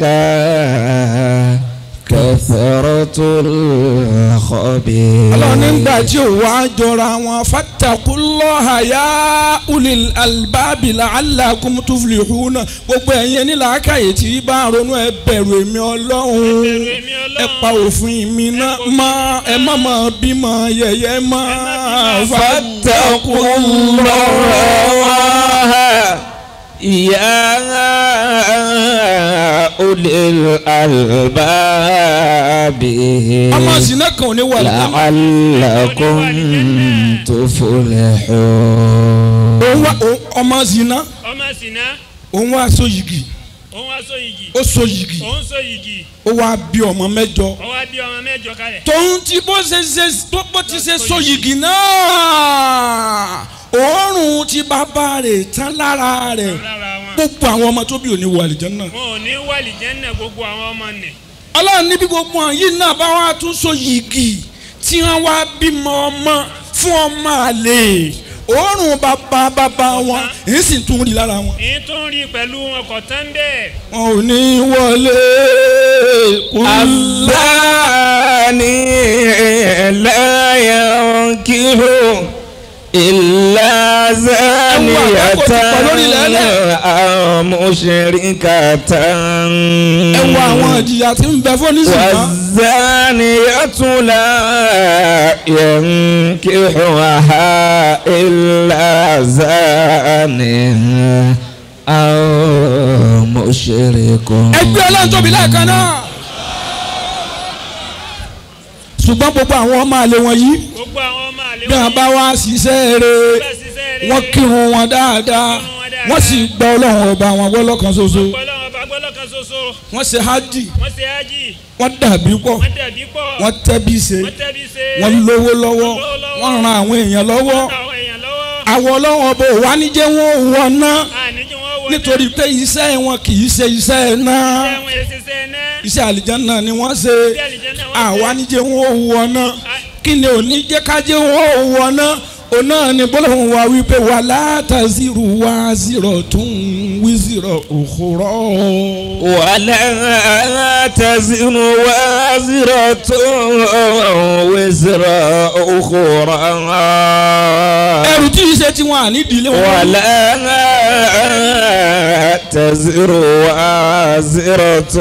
كثرة الخبيث ọlọ́run nígbà tí ò wá jọra wọn fattaqullaha ya ulil albabi la'allakum tuflihuna gbogbo ẹ̀yin ní làákàyè tí bá ronú ẹ bẹ̀rù èmi ọlọ́run bẹ̀rù èmi Ọlọ́run. ẹ pa òfin mi náà má ẹ má má bímọ yẹ̀yẹ́ má فاتقوا الله يا أولي الألباب ọmọ sinna kan ò ní wà lẹ́nu لعلكم تفلحون òun wá òun- ọmọ sinna ọmọ sìnà. òun wá so yìgì òun wá so yìgì. ó so yìgì òun so yìgì. ó wá bí ọmọ mẹ́jọ. ó wá bí ọmọ mẹ́jọ kalẹ̀. tòun ti bó ṣe ṣe tó bó ti ṣe so yìgì náà òórùn ti bàbá rẹ̀ tán lára rẹ̀ lára wọn. gbogbo àwọn ọmọ tó bí òní wọ àlìjánnà. wọn ò ní wàlì jẹ́nà gbogbo àwọn ọmọ nì. ọlọ́run níbi gbogbo àwọn yìí náà bá wá tún so yìgì tí wọ́n wá bímọ ọmọ fún ọmọ àlè òórùn bàbá bàbá wọn èyí sì tún rí lára wọn. èyí tó ń rí pẹ̀lú ọkọ̀ tán bẹ́ẹ̀. wọn ò ní wọlé kúlá. الثاني لا ينكح إلا زانية أو مشركة ẹ wo àwọn ìjìyà tí ń bẹ fún oníṣìná. والزانية لا ينكحها إلا زان أو مشرك ẹgbẹ́ ọlọ́run tóbi lẹ́ẹ̀kan náà. ṣùgbọ́n gbogbo àwọn ọmọ àlè wọn yìí gbogbo àwọn ọmọ àlè bí wọn bá wá ṣiṣẹ́ rẹ̀ bá ṣiṣẹ́ rere. wọ́n kírun wọn dáadáa wọ́n sì gbọ́ ọlọ́run ọba wọn gbọ́ lọ́kan ṣoṣo ọlọ́run ọba gbọ́dọ̀ kan ṣoṣo. wọ́n ṣe hajj wọ́n ṣe ájì. wọ́n dàbí pọ̀ wọ́n dẹ̀bí pọ̀. wọ́n tẹ́bí ṣe wọ́n tẹ́bí ṣe. wọ́n lówó lọ́wọ́ wọ́n ran àwọn èèyàn lọ́wọ́ wọ́n ta àwọn èèyàn lọ́wọ́. àwọn ọlọ́run ọba ò wá níjẹ́ wọn ò wọ́n ná àníjú wọn wọ nítorí pé iṣẹ́ wọn kì í ṣe iṣẹ́ náà ẹ̀wọ̀n èsìsẹ́ náà. iṣẹ́ àlìjánnà ni wọ́n ṣe bí àlìjẹ́nà wọ́n àwa níjẹ́ wọn ò wọ́n ná kí ni òní jẹ́ kájẹ́ wọn ò wọ́n ná òun náà ni bọ́lọ́hún wa wípé wà látàzírù wá zírọ̀ tún wí zírọ̀ òkúrọ̀. ولا تزر وازرة وزر أخرى ẹrù tí í ṣe tí wọn à ní ìdílé wọn. ولا تزر وازرة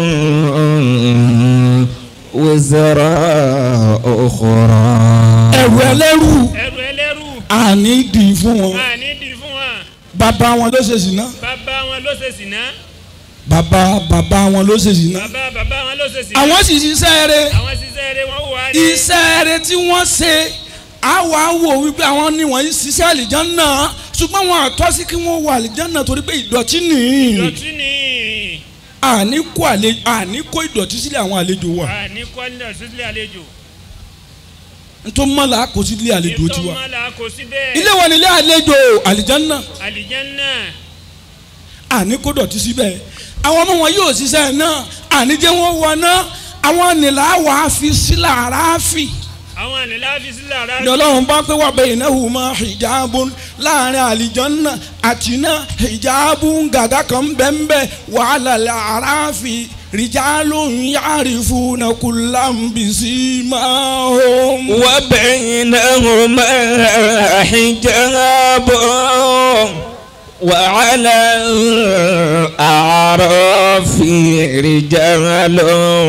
وزر أخرى ẹrù ẹlẹ́rù ẹrù ẹlẹ́rù. à ní ìdí fún wọn. àní dì fún wọn. bàbá wọn ló ṣe sìná. bàbá wọn ló ṣe sìná. bàbá bàbá wọn ló ṣe sìná. bàbá bàbá wọn ló ṣe sìná. àwọn sì ṣiṣẹ́ rẹ̀ àwọn ṣiṣẹ́ rere wọn wà ní. iṣẹ́ rẹ̀ tí wọ́n ṣe àwa wò wípé àwọn ni wọ́n ṣiṣẹ́ àlìjánnà ṣùgbọ́n wọn àtọ́ sí kí wọ́n wọ àlìjánnà torí pé ìdọ̀tí nìyí. ìdọ̀tí ni. àní kó àlejò àní kó ìdọ̀tí sílẹ̀ àwọn àlejò wa a ní kọ́ńdà sílẹ̀ àlejò. nítorí mọ́ la kó sílẹ̀ àlejò tiwa ìtọ́mọ́lá kò sí bẹ́ẹ̀. ilé wọn ni ilé àlejò àlìjánná àlìjẹ́nà àní kó dọ̀tí síbẹ̀ àwọn ọmọ wọn yóò ṣiṣẹ́ náà àní jẹ́ wọ́n wọ náà àwọn nìlà wàá fi sílẹ̀ àràáfì. àwọn àlèlá fi sílẹ̀ ara ní ọlọ́run bá pé wà bẹ́ẹ̀ iná hù mọ́ hijabun láàrin àlìjọ́nà àti iná hijabun gàgà kan bẹ́ẹ̀nbẹ́ wàhálà àràáfì rijalun yarifuna kullam bisimahum. وبينهما حجاب وعلى الأعراف رجال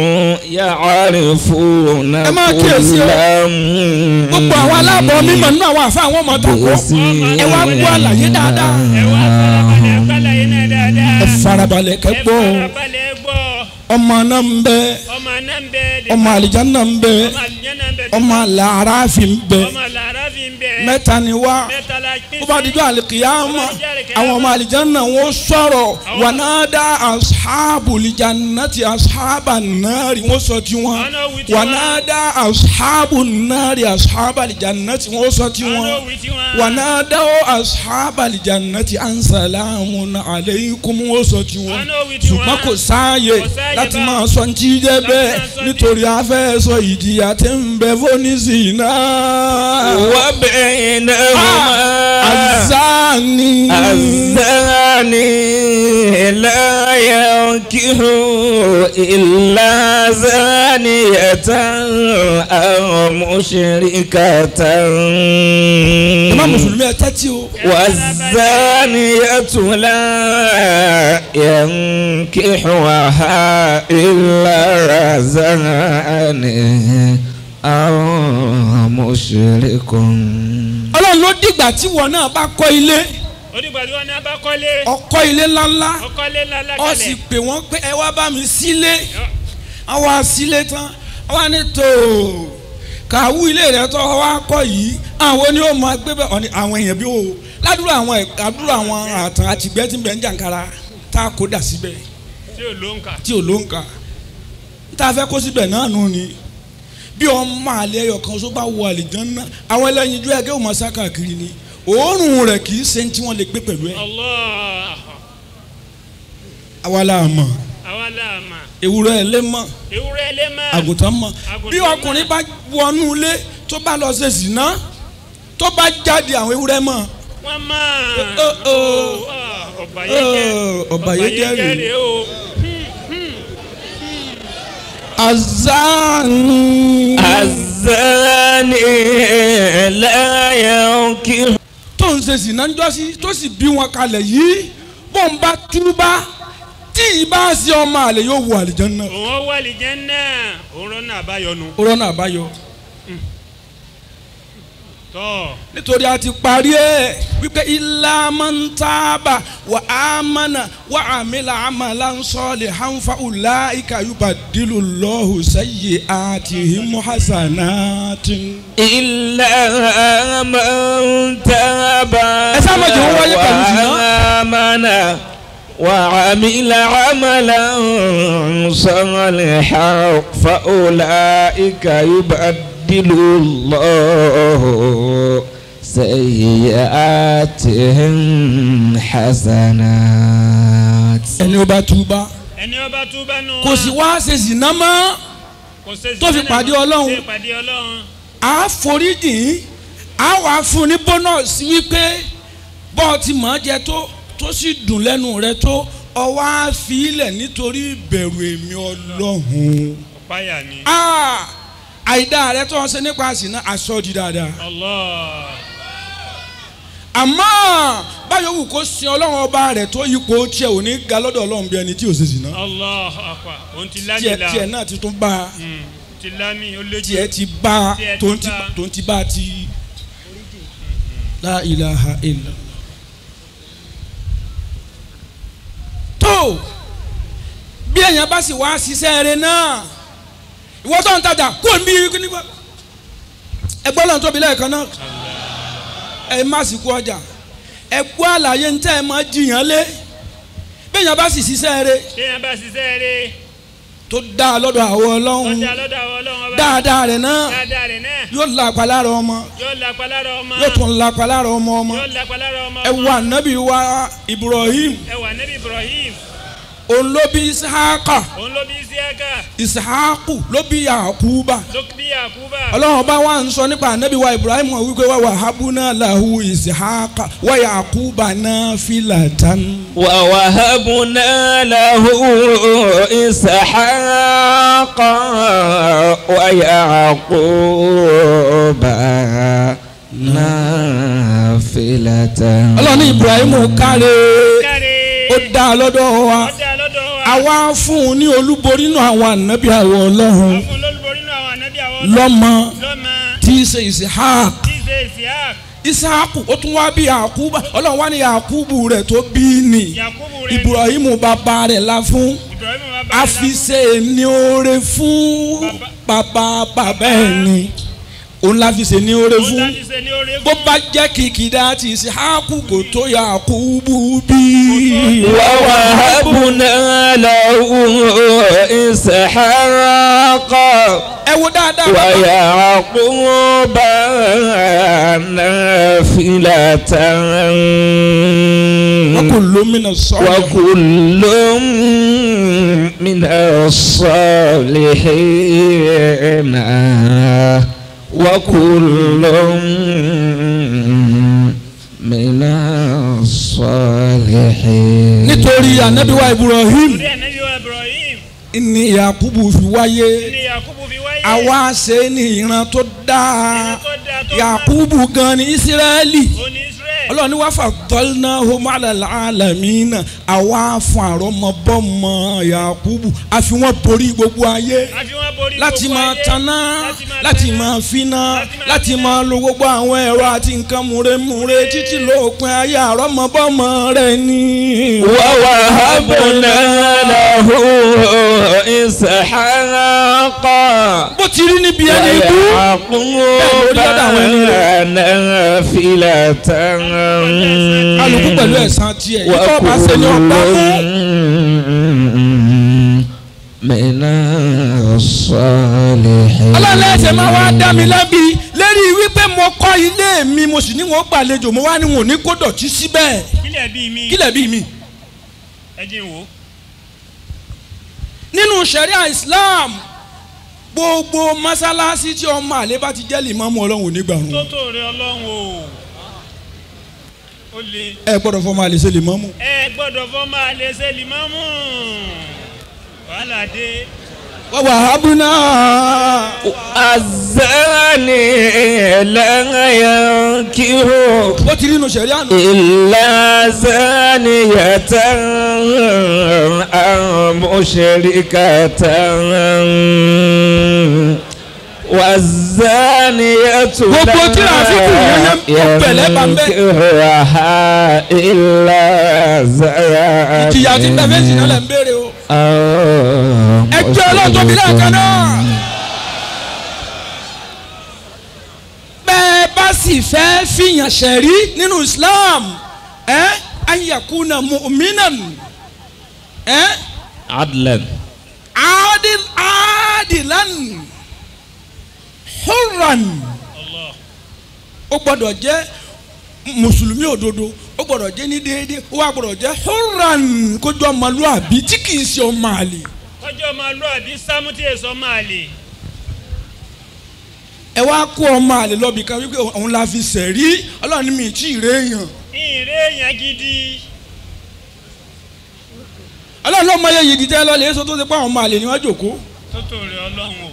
يعرفون ẹ máa kíyèsí o. كلا gbogbo àwọn aláàbọ̀ mímọ̀ nínú àwọn àfa àwọn ọmọ tako ẹ wá gbọ́ àlàyé dáadáa ẹ wá farabalẹ̀ gbàlàyé náà dáadáa. ẹ farabalẹ̀ ẹ kẹ́gbọ́ farabalẹ̀ gbọ́ ọmọ náà ń bẹ ọmọ náà ń bẹ de ọmọ àlìjánnà ń bẹ ọmọ àlìjẹ́nà ń bẹ de ọmọ làráàfì ń bẹ ọmọ làrá fi ń bẹ mẹ́ta ni wá. mẹ́ta la pín bó bá dijọ́ àlìkìyàmà àwọn ọmọ àlìjáná wọn sọ̀rọ̀ wànádà ashabùlìjánàtì ashabànárì wọn sọ tiwọn wànádà ashabùnárì ashabàlìjánàtì wọn sọ tiwọn wànádà ashabàlìjánàtì ansalamu aleikum wọn sọ tiwọn ṣùgbọ́n kò sáàyè láti máa sọ ní jíjẹ́ bẹ́ẹ̀ nítorí afẹ́ sọ ìjìyà tí ń bẹ fónísì náà. وبينهما azani. الزاني لا ينكح إلا زانية أو مشركة ìmọ̀ mùsùlùmí ẹ tẹ́tí o. والزانية لا ينكحها إلا زاني أو مشرك ọlọ́run ló dìgbà tí wọn náà bá kọ́ ilé onígbà tí wọn ní abá kọ́lé ọkọ́ ilé ńláńlá ọkọ́lé ńlá ọ sì lákàlẹ̀ pè wọ́n pé ẹ wá bá mi sílé àwọn àsílé tán àwọn ní tó kàwú ilé rẹ tó wá kọ́ yìí àwọn ni ó máa gbé bẹ́ẹ̀ ọ̀ni àwọn èèyàn bí o ládùúrà àwọn àdúrà àwọn àtàn àtìgbẹ́ tí ń bẹ ń jàǹkara tá a kó dà síbẹ̀ tí ò ló ń kà tí ò ló ń kà tá a fẹ́ kó síbẹ̀ náà nù ni bí ọmọ àlẹ́ ẹyọ kan tó bá wọ àlìjánnà àwọn ẹlẹ́yinjú ẹgẹ́ ò máa sá káàkiri ni òórùn rẹ̀ kì í ṣe tí wọ́n lè gbé pẹ̀lú ẹ̀ Allah àwa la mọ̀ àwa là mà ewúrẹ́ ẹ̀ lé mọ̀ ewúrẹ́ lé mà àgùntàn mọ̀ Àgùntàn bí mọ̀. ọkùnrin bá wọnú ilé tó bá lọ ṣe zìnà tó bá jáde àwọn ewúrẹ́ mọ̀ wọ́n mà Ó, ó, ó. ọba yẹn jẹ́ Ó, ọba yẹn jẹ́ rèé. rèé o azani الزاني لا ينكح tó ń ṣe zìnà ń jọ́sí tó sì bí wọn kalẹ̀ yìí bó ń bá túbá tí ìbá ṣe ọmọ àlè yóò wọ àlìjánnà òun wà lìjẹ́nà òun rọ́nà àbáyọnu rọ́nà àbáyọ tọ́ nítorí a ti parí ẹ̀ wípé ilá máa ń tábà wà á mánà wà á mílà àmàlà ń sọ́ọ̀lì hànfà ùlà ìkàyùbà dìlù lọ́hùn sẹ́yìn àti himuhasanati. إلا من تاب ẹ sáà má jẹ́ wọ́n wáyé pẹ̀lú zina. وآمن وعمل عملا صالحا فأولئك يبدل الله سيئاتهم حسنات ẹni ó bá túbá ẹni ọba túbá nù kò sì wá ṣe zìnà mọ́ kò ṣe tó fi zina pàdé náà, Ọlọ́run. ṣe pàdé ọlọ́run a foríjìn a wà fún ní bónọ́ọ̀sì wípé bọ́ọ̀tì mọ̀ jẹ tó tó sì dùn lẹ́nu rẹ tó ọwọ́ á fi ilẹ̀ nítorí ìbẹ̀rù èmi ọlọ́run. ọ̀páyà ni Ah, àìdá rẹ tó ń ṣe nípa àsìná aṣọ di dáadáa. Allah àmọ́ báyọ̀ wù kó sin ọlọ́run ọba rẹ̀ tó yípo tiẹ̀ ò ní ga lọ́dọ̀ ọlọ́run bí ẹni tí ò ṣe sìná. Allah akwa òun ti lámì tiẹ̀ la tiẹ̀ náà ti tún bá a Mm, ti lámì ó lé tiẹ̀ ti bá a Tiẹ̀ ti tó ń ti bá a. tó ń ti bá a ti. La ilaha illa. tó bí èèyàn bá sì wá ṣiṣẹ́ rẹ náà ìwọ tó ń tajà kó n bí kíní bá ẹgbẹ́ lọ́n tóbi lẹ́ẹ̀kan náà ẹ má sì kú ọjà ẹ gbọ́ àlàyé ń tẹ́ ẹ máa jiyàn lé bẹ́ẹ̀ yẹn bá sì ṣiṣẹ́ rẹ̀ bí yẹn bá ṣiṣẹ́ rẹ̀ tó dáa lọ́dọ̀ àwọn ọlọ́run ọjà lọ́dọ̀ àwọn ọlọ́run ọba dáadáa rẹ̀ náà dáadáa rẹ̀ náà yóò lápa lára ọmọ yóò lápá lára ọmọ yóò tún lápa lára ọmọ ọmọ yóò lápá lára ọmọ ẹ wo ànábì wa Ibrahim ẹ wà nẹ́bí Ibrahim òun ló bí Ishaqa òun ló bí Isiaka Ishaqu ló bí Yakuba ló bí Yakuba ọlọ́run bá wà ń sọ nípa ànábì wa Ibrahim wọn wípé wà wàhábùnà lahu Ishaqa wa Yakuba nafilatan. ووهبنا له إسحاق ويعقوب نافلة ọlọ́run ní Ibrahim káre káre ó dá lọ́dọ̀ wa ọjà lọ́dọ̀ wa àwa fún un ní olúborí nínú àwọn ànábì àwọn ọlọ́run fún lólúborí nínú àwọn ànábì àwọn ọlọ́run lọ́mọ lọ́mọ tí í ṣe Ishaq tí í ṣe Isiaq Ishaku ó tún wá bí Yakuba ọlọ́run wá ní Yakubu rẹ̀ tó bí ní Yakubu rẹ̀ Ibrahim bàbá rẹ̀ la fún Ibrahim bàbá rẹ̀ a fi ṣe ní oore fún bàbá bàbá ẹ̀ ni òun la fi ṣe ní oore ó fún dájú ṣe ní orí bó bá jẹ́ kìkìdá ti Ishaku kò tó Yakubu bí. ووهبنا له إسحاق ẹ wo dáadáa bàbá. ويعقوب نافلة وكل من الصالحين وكل من الصالحين وكل من الصالحين nítorí anabiwa Ibrahim orí ànábì wa Ibrahim ni Yakubu fi wáyé ní Yakubu fi wáyé àwa ṣe ní ìran tó dáa ìran tó dáa tó Yakubu gan ni Israẹli ó ní Israel ọlọ́run ní wàá fà tọ́lná homala alamina àwa fún àrọ́mọbọ́mọ Yakubu àfi wọ́n borí gbogbo ayé àfi wọn borí láti gbogbo máa ayé, taná láti máa láti taná, máa finá láti máa láti finá. máa lo gbogbo àwọn ẹ̀rọ àti nǹkan múremúre títí lópin ayé àrọ́mọbọ́mọ rẹ̀ ni. ووهبنا له إسحاق bó ti rí níbi ẹni ikú ويعقوب نافلة alùpùpù pẹ̀lú ẹ̀sán tiẹ̀ ikọ́ bá ṣe ni ọgbà mú. من الصالحين ọlọ́lá ẹsẹ̀ máa wá dá mi lẹ́bi lérí wípé mo kọ́ ilé mi mo sì ní wọn gbàlejò mo wá ní wọn ò ní kó dọ̀tí síbẹ̀ kílẹ̀ bíi mi kílẹ̀ bí mi. ẹ jí n wò ó nínú sẹ̀ríà Islam gbogbo mọ́sálásí tí ọmọ àlè bá ti jẹ́ lìmọ́mù ọlọ́run ò ní gbàrún tó tó rẹ ọlọ́run o ó le ẹ gbọ́dọ̀ fọmọ àlè ṣe lìmọ́mù. ẹ gbọ́dọ̀ fọ́ máa lè ṣe limamu wàhálà dé wa wahabna الزاني لا ينكح ó ti rí inú sẹ̀ríà nù. إلا زانية أو مشركة والزانية Gbogbo tí a fi kù yẹn yẹn ó pẹ̀lẹ́ bá ń bẹ́. ينكحها إلا زانية ìjìyà ti bẹ́ẹ̀ fẹ́ẹ́ jìnnà lẹ́ ń béèrè o. ẹgbẹ́ ọlọ́tọ́bí lẹ́ẹ̀kan náà. bẹ́ẹ̀ bá sì fẹ́ fìyàn ṣẹ̀rí nínú Islam ẹ́ ayakuna mu'minan ẹ́ عدلا adil adilan hurran Allah ó gbọ́dọ̀ jẹ́ mùsùlùmí òdodo ó gbọ́dọ̀ jẹ́ ní déédéé ó wá gbọ́dọ̀ jẹ́ hurran kójú ọmọlúwàbí tí kì í ṣe ọmọ àlè. kọjọ́ máa lọ àbí sámútì èso máa lè ẹ wá kó ọmọ àlè lọ́bì kan wípé òun la fi sẹ̀rí ọlọ́run ní mi tí ì ré èèyàn ìrè èèyàn gidi ọlọ́run ló mọ iye yìí dídẹ́ lọ́lẹ̀ èso tó ṣe pé àwọn ọmọ àlè ni wọ́n jòkó tó tó rẹ ọlọ́run o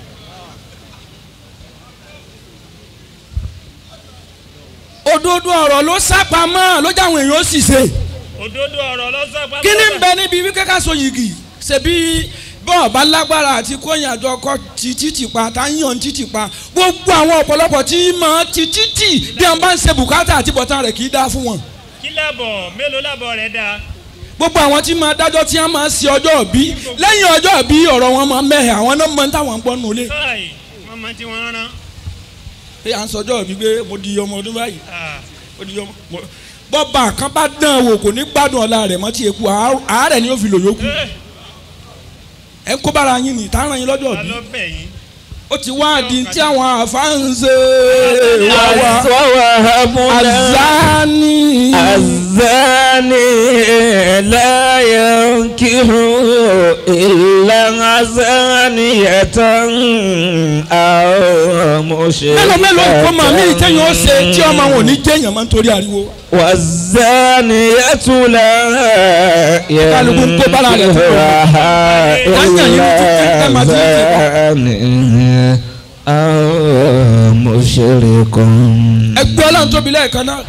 òdodo ọ̀rọ̀ ló sápamọ́ ló jáwọn èèyàn ó sì ṣe òdodo ọ̀rọ̀ lọ́sàpá kí ni ń bẹ níbi wípé ká so yìgì ṣebí bọ́ọ̀ bá lágbára àti kóyìn àjọ ọkọ ti títì pa tá ń yàn títì pa gbogbo àwọn ọ̀pọ̀lọpọ̀ tí mọ̀ ti títì bí wọ́n bá ń ṣe bùkátà àti bọ̀tán rẹ̀ kì í dá fún wọn kí lábọ̀ mélòó lábọ̀ rẹ̀ dáa gbogbo àwọn tí máa dájọ́ tí wọ́n máa ṣe ọjọ́ òbí lẹ́yìn ọjọ́ òbí ọ̀rọ̀ wọn máa mẹ́hẹ̀ àwọn náà mọ̀ ní táwọn ń gbọ́ nù lé káì wọ́n máa tí wọ́n rán pé à ń sọjọ́ òbí pé mo di ọmọ ọdún báyìí Ah, mo di ọmọ mo- bọ́ba kan bá dán wò kò ní gbádùn ọ̀la rẹ̀ mọ́ tí eku àárẹ̀ ni ó fi lò yókù ẹ ń kó bára yín ní tààrà yín lọ́jọ́ ta bí ló bẹ̀ yín. ó ti wá di tí àwọn àfáǹsẹ̀ wá wá ووهبنا azani الزاني لا ينكح إلا زانية أو mélòó mélòó kó màá mí ìtẹ́yìn ó ṣe tí ọmọ wọn ò ní jẹ́yàn máa ń torí ariwo والزانية لا Kálukú ń kó bára rẹ̀ fún ينكحها Láyàn yìí ní títí ẹ máa إلا ti ń زاني أو مشرك ẹgbẹ́ ọlọ́run tóbi lẹ́ẹ̀kan náà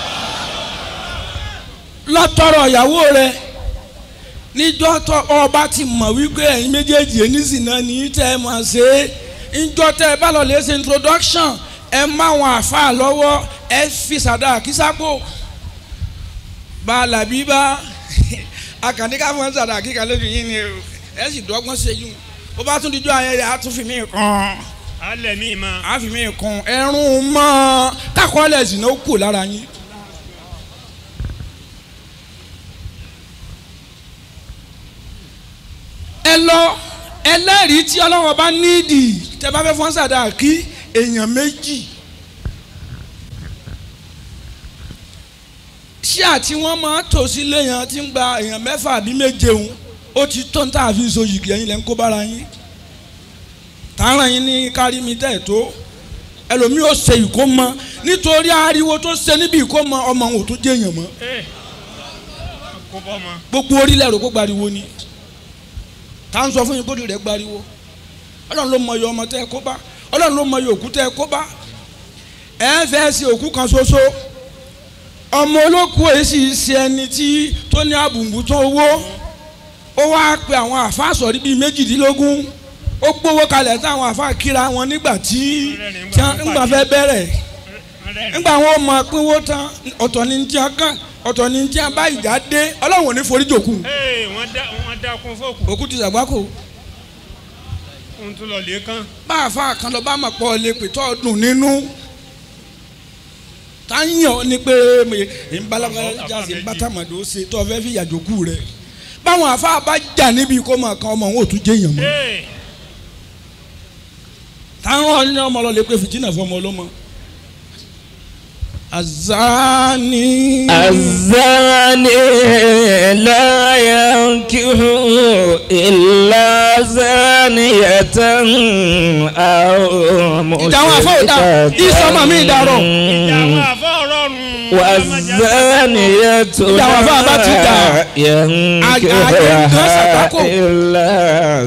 lọ́tọ̀rọ̀ ìyàwó rẹ níjọ́ tó ọba ti mọ̀ wípé ẹ̀yin méjèèjì oníṣìnà ní tẹ́ ẹ máa ṣe é níjọ́ tẹ́ ẹ bá lọ lè ṣe introduction ẹ má wọn àáfàá lọ́wọ́ ẹ fi sàdá kísápò bá a làbí bá akàndé ká fún sàdá kíkà lójú yín ni o ẹ sì dọ́gbọ́n ṣe yún ó bá tún dijọ́ ayẹyẹ á tún fi mí kàn alẹ́ mi ma. á fi mí kàn ẹrún mọ́ kákọ́lẹ̀ sì náà kù lára yín. ẹ lọ ẹlẹ́rìí tí ọlọ́wọ́ bá nídìí tẹ bá fẹ́ fọ́n sàdá kí èèyàn méjì ṣé àti wọ́n máa tò sílé yẹn tí ń gba èèyàn mẹ́fà àbí méje òun ó ti tó ń tà fi so yìgì ẹ̀yin lẹ́ ń kó bára yín tààrà yín ní kárí mi tẹ̀ tó ẹlòmíì ó ṣe ìkómọ nítorí ariwo tó ṣe níbi ìkómọ ọmọ òun ò tó jẹ́ èèyàn mọ́ ee kó bọ́ ma. gbogbo orílẹ̀ rò kó gbariwo ni tá à ń sọ fún yín kódì rẹ̀ gbariwo ọlọ́run ló mọ iye ọmọ tẹ́ ẹ kó bá ọlọ́run ló mọ iye òkú tẹ́ ẹ kó bá ẹ ń fẹ́ ṣe òkú kan ṣoṣo ọmọ olókùú èyí sì ṣe ẹni tí tó ní àbùnbù tó owó ó wáá pe àwọn àáfàá sọ̀rí bíi méjìdínlógún ó gbówó kalẹ̀ táwọn àáfàá kíra wọn nígbà tí tí wọ́n ńgbà fẹ́ bẹ̀rẹ̀ ńgbà wọn mọ pínwó tán ọ̀tọ̀ ní tí wọ́n kàn ọ̀tọ̀ ní tí wọ́n bá ìjà dé ọlọ́run ò ní forí jòkú ee wọ́n dá wọ́n dá kún fóòkù òkú ti sàgbákò ohun tó lọ lè kán. bá àáfàá kan lọ bá mọ̀ pọ̀ lè pè tọ́ dùn nínú táyàn ni pé ìbálàjà sí bátàmàdó ṣe tó fẹ́ fi yàjòkú rẹ̀ báwọn àáfàá bá jà níbi kó mọ̀ kan ọmọ òun ò tún jẹ́ èèyàn mọ́ ee táwọn ní ọmọ lọ lè pè fìtínà fún ọmọ ọlọ́mọ. azani. الزاني لا ينكح إلا زانية أو ìdáhùn àfọwọ́dà ìsọmọ mi ìdárọ̀. ìyàwó àfọ rọrùn. والزانية ìdáhùn àfọwọ́ bá ti dà. ينكحها إلا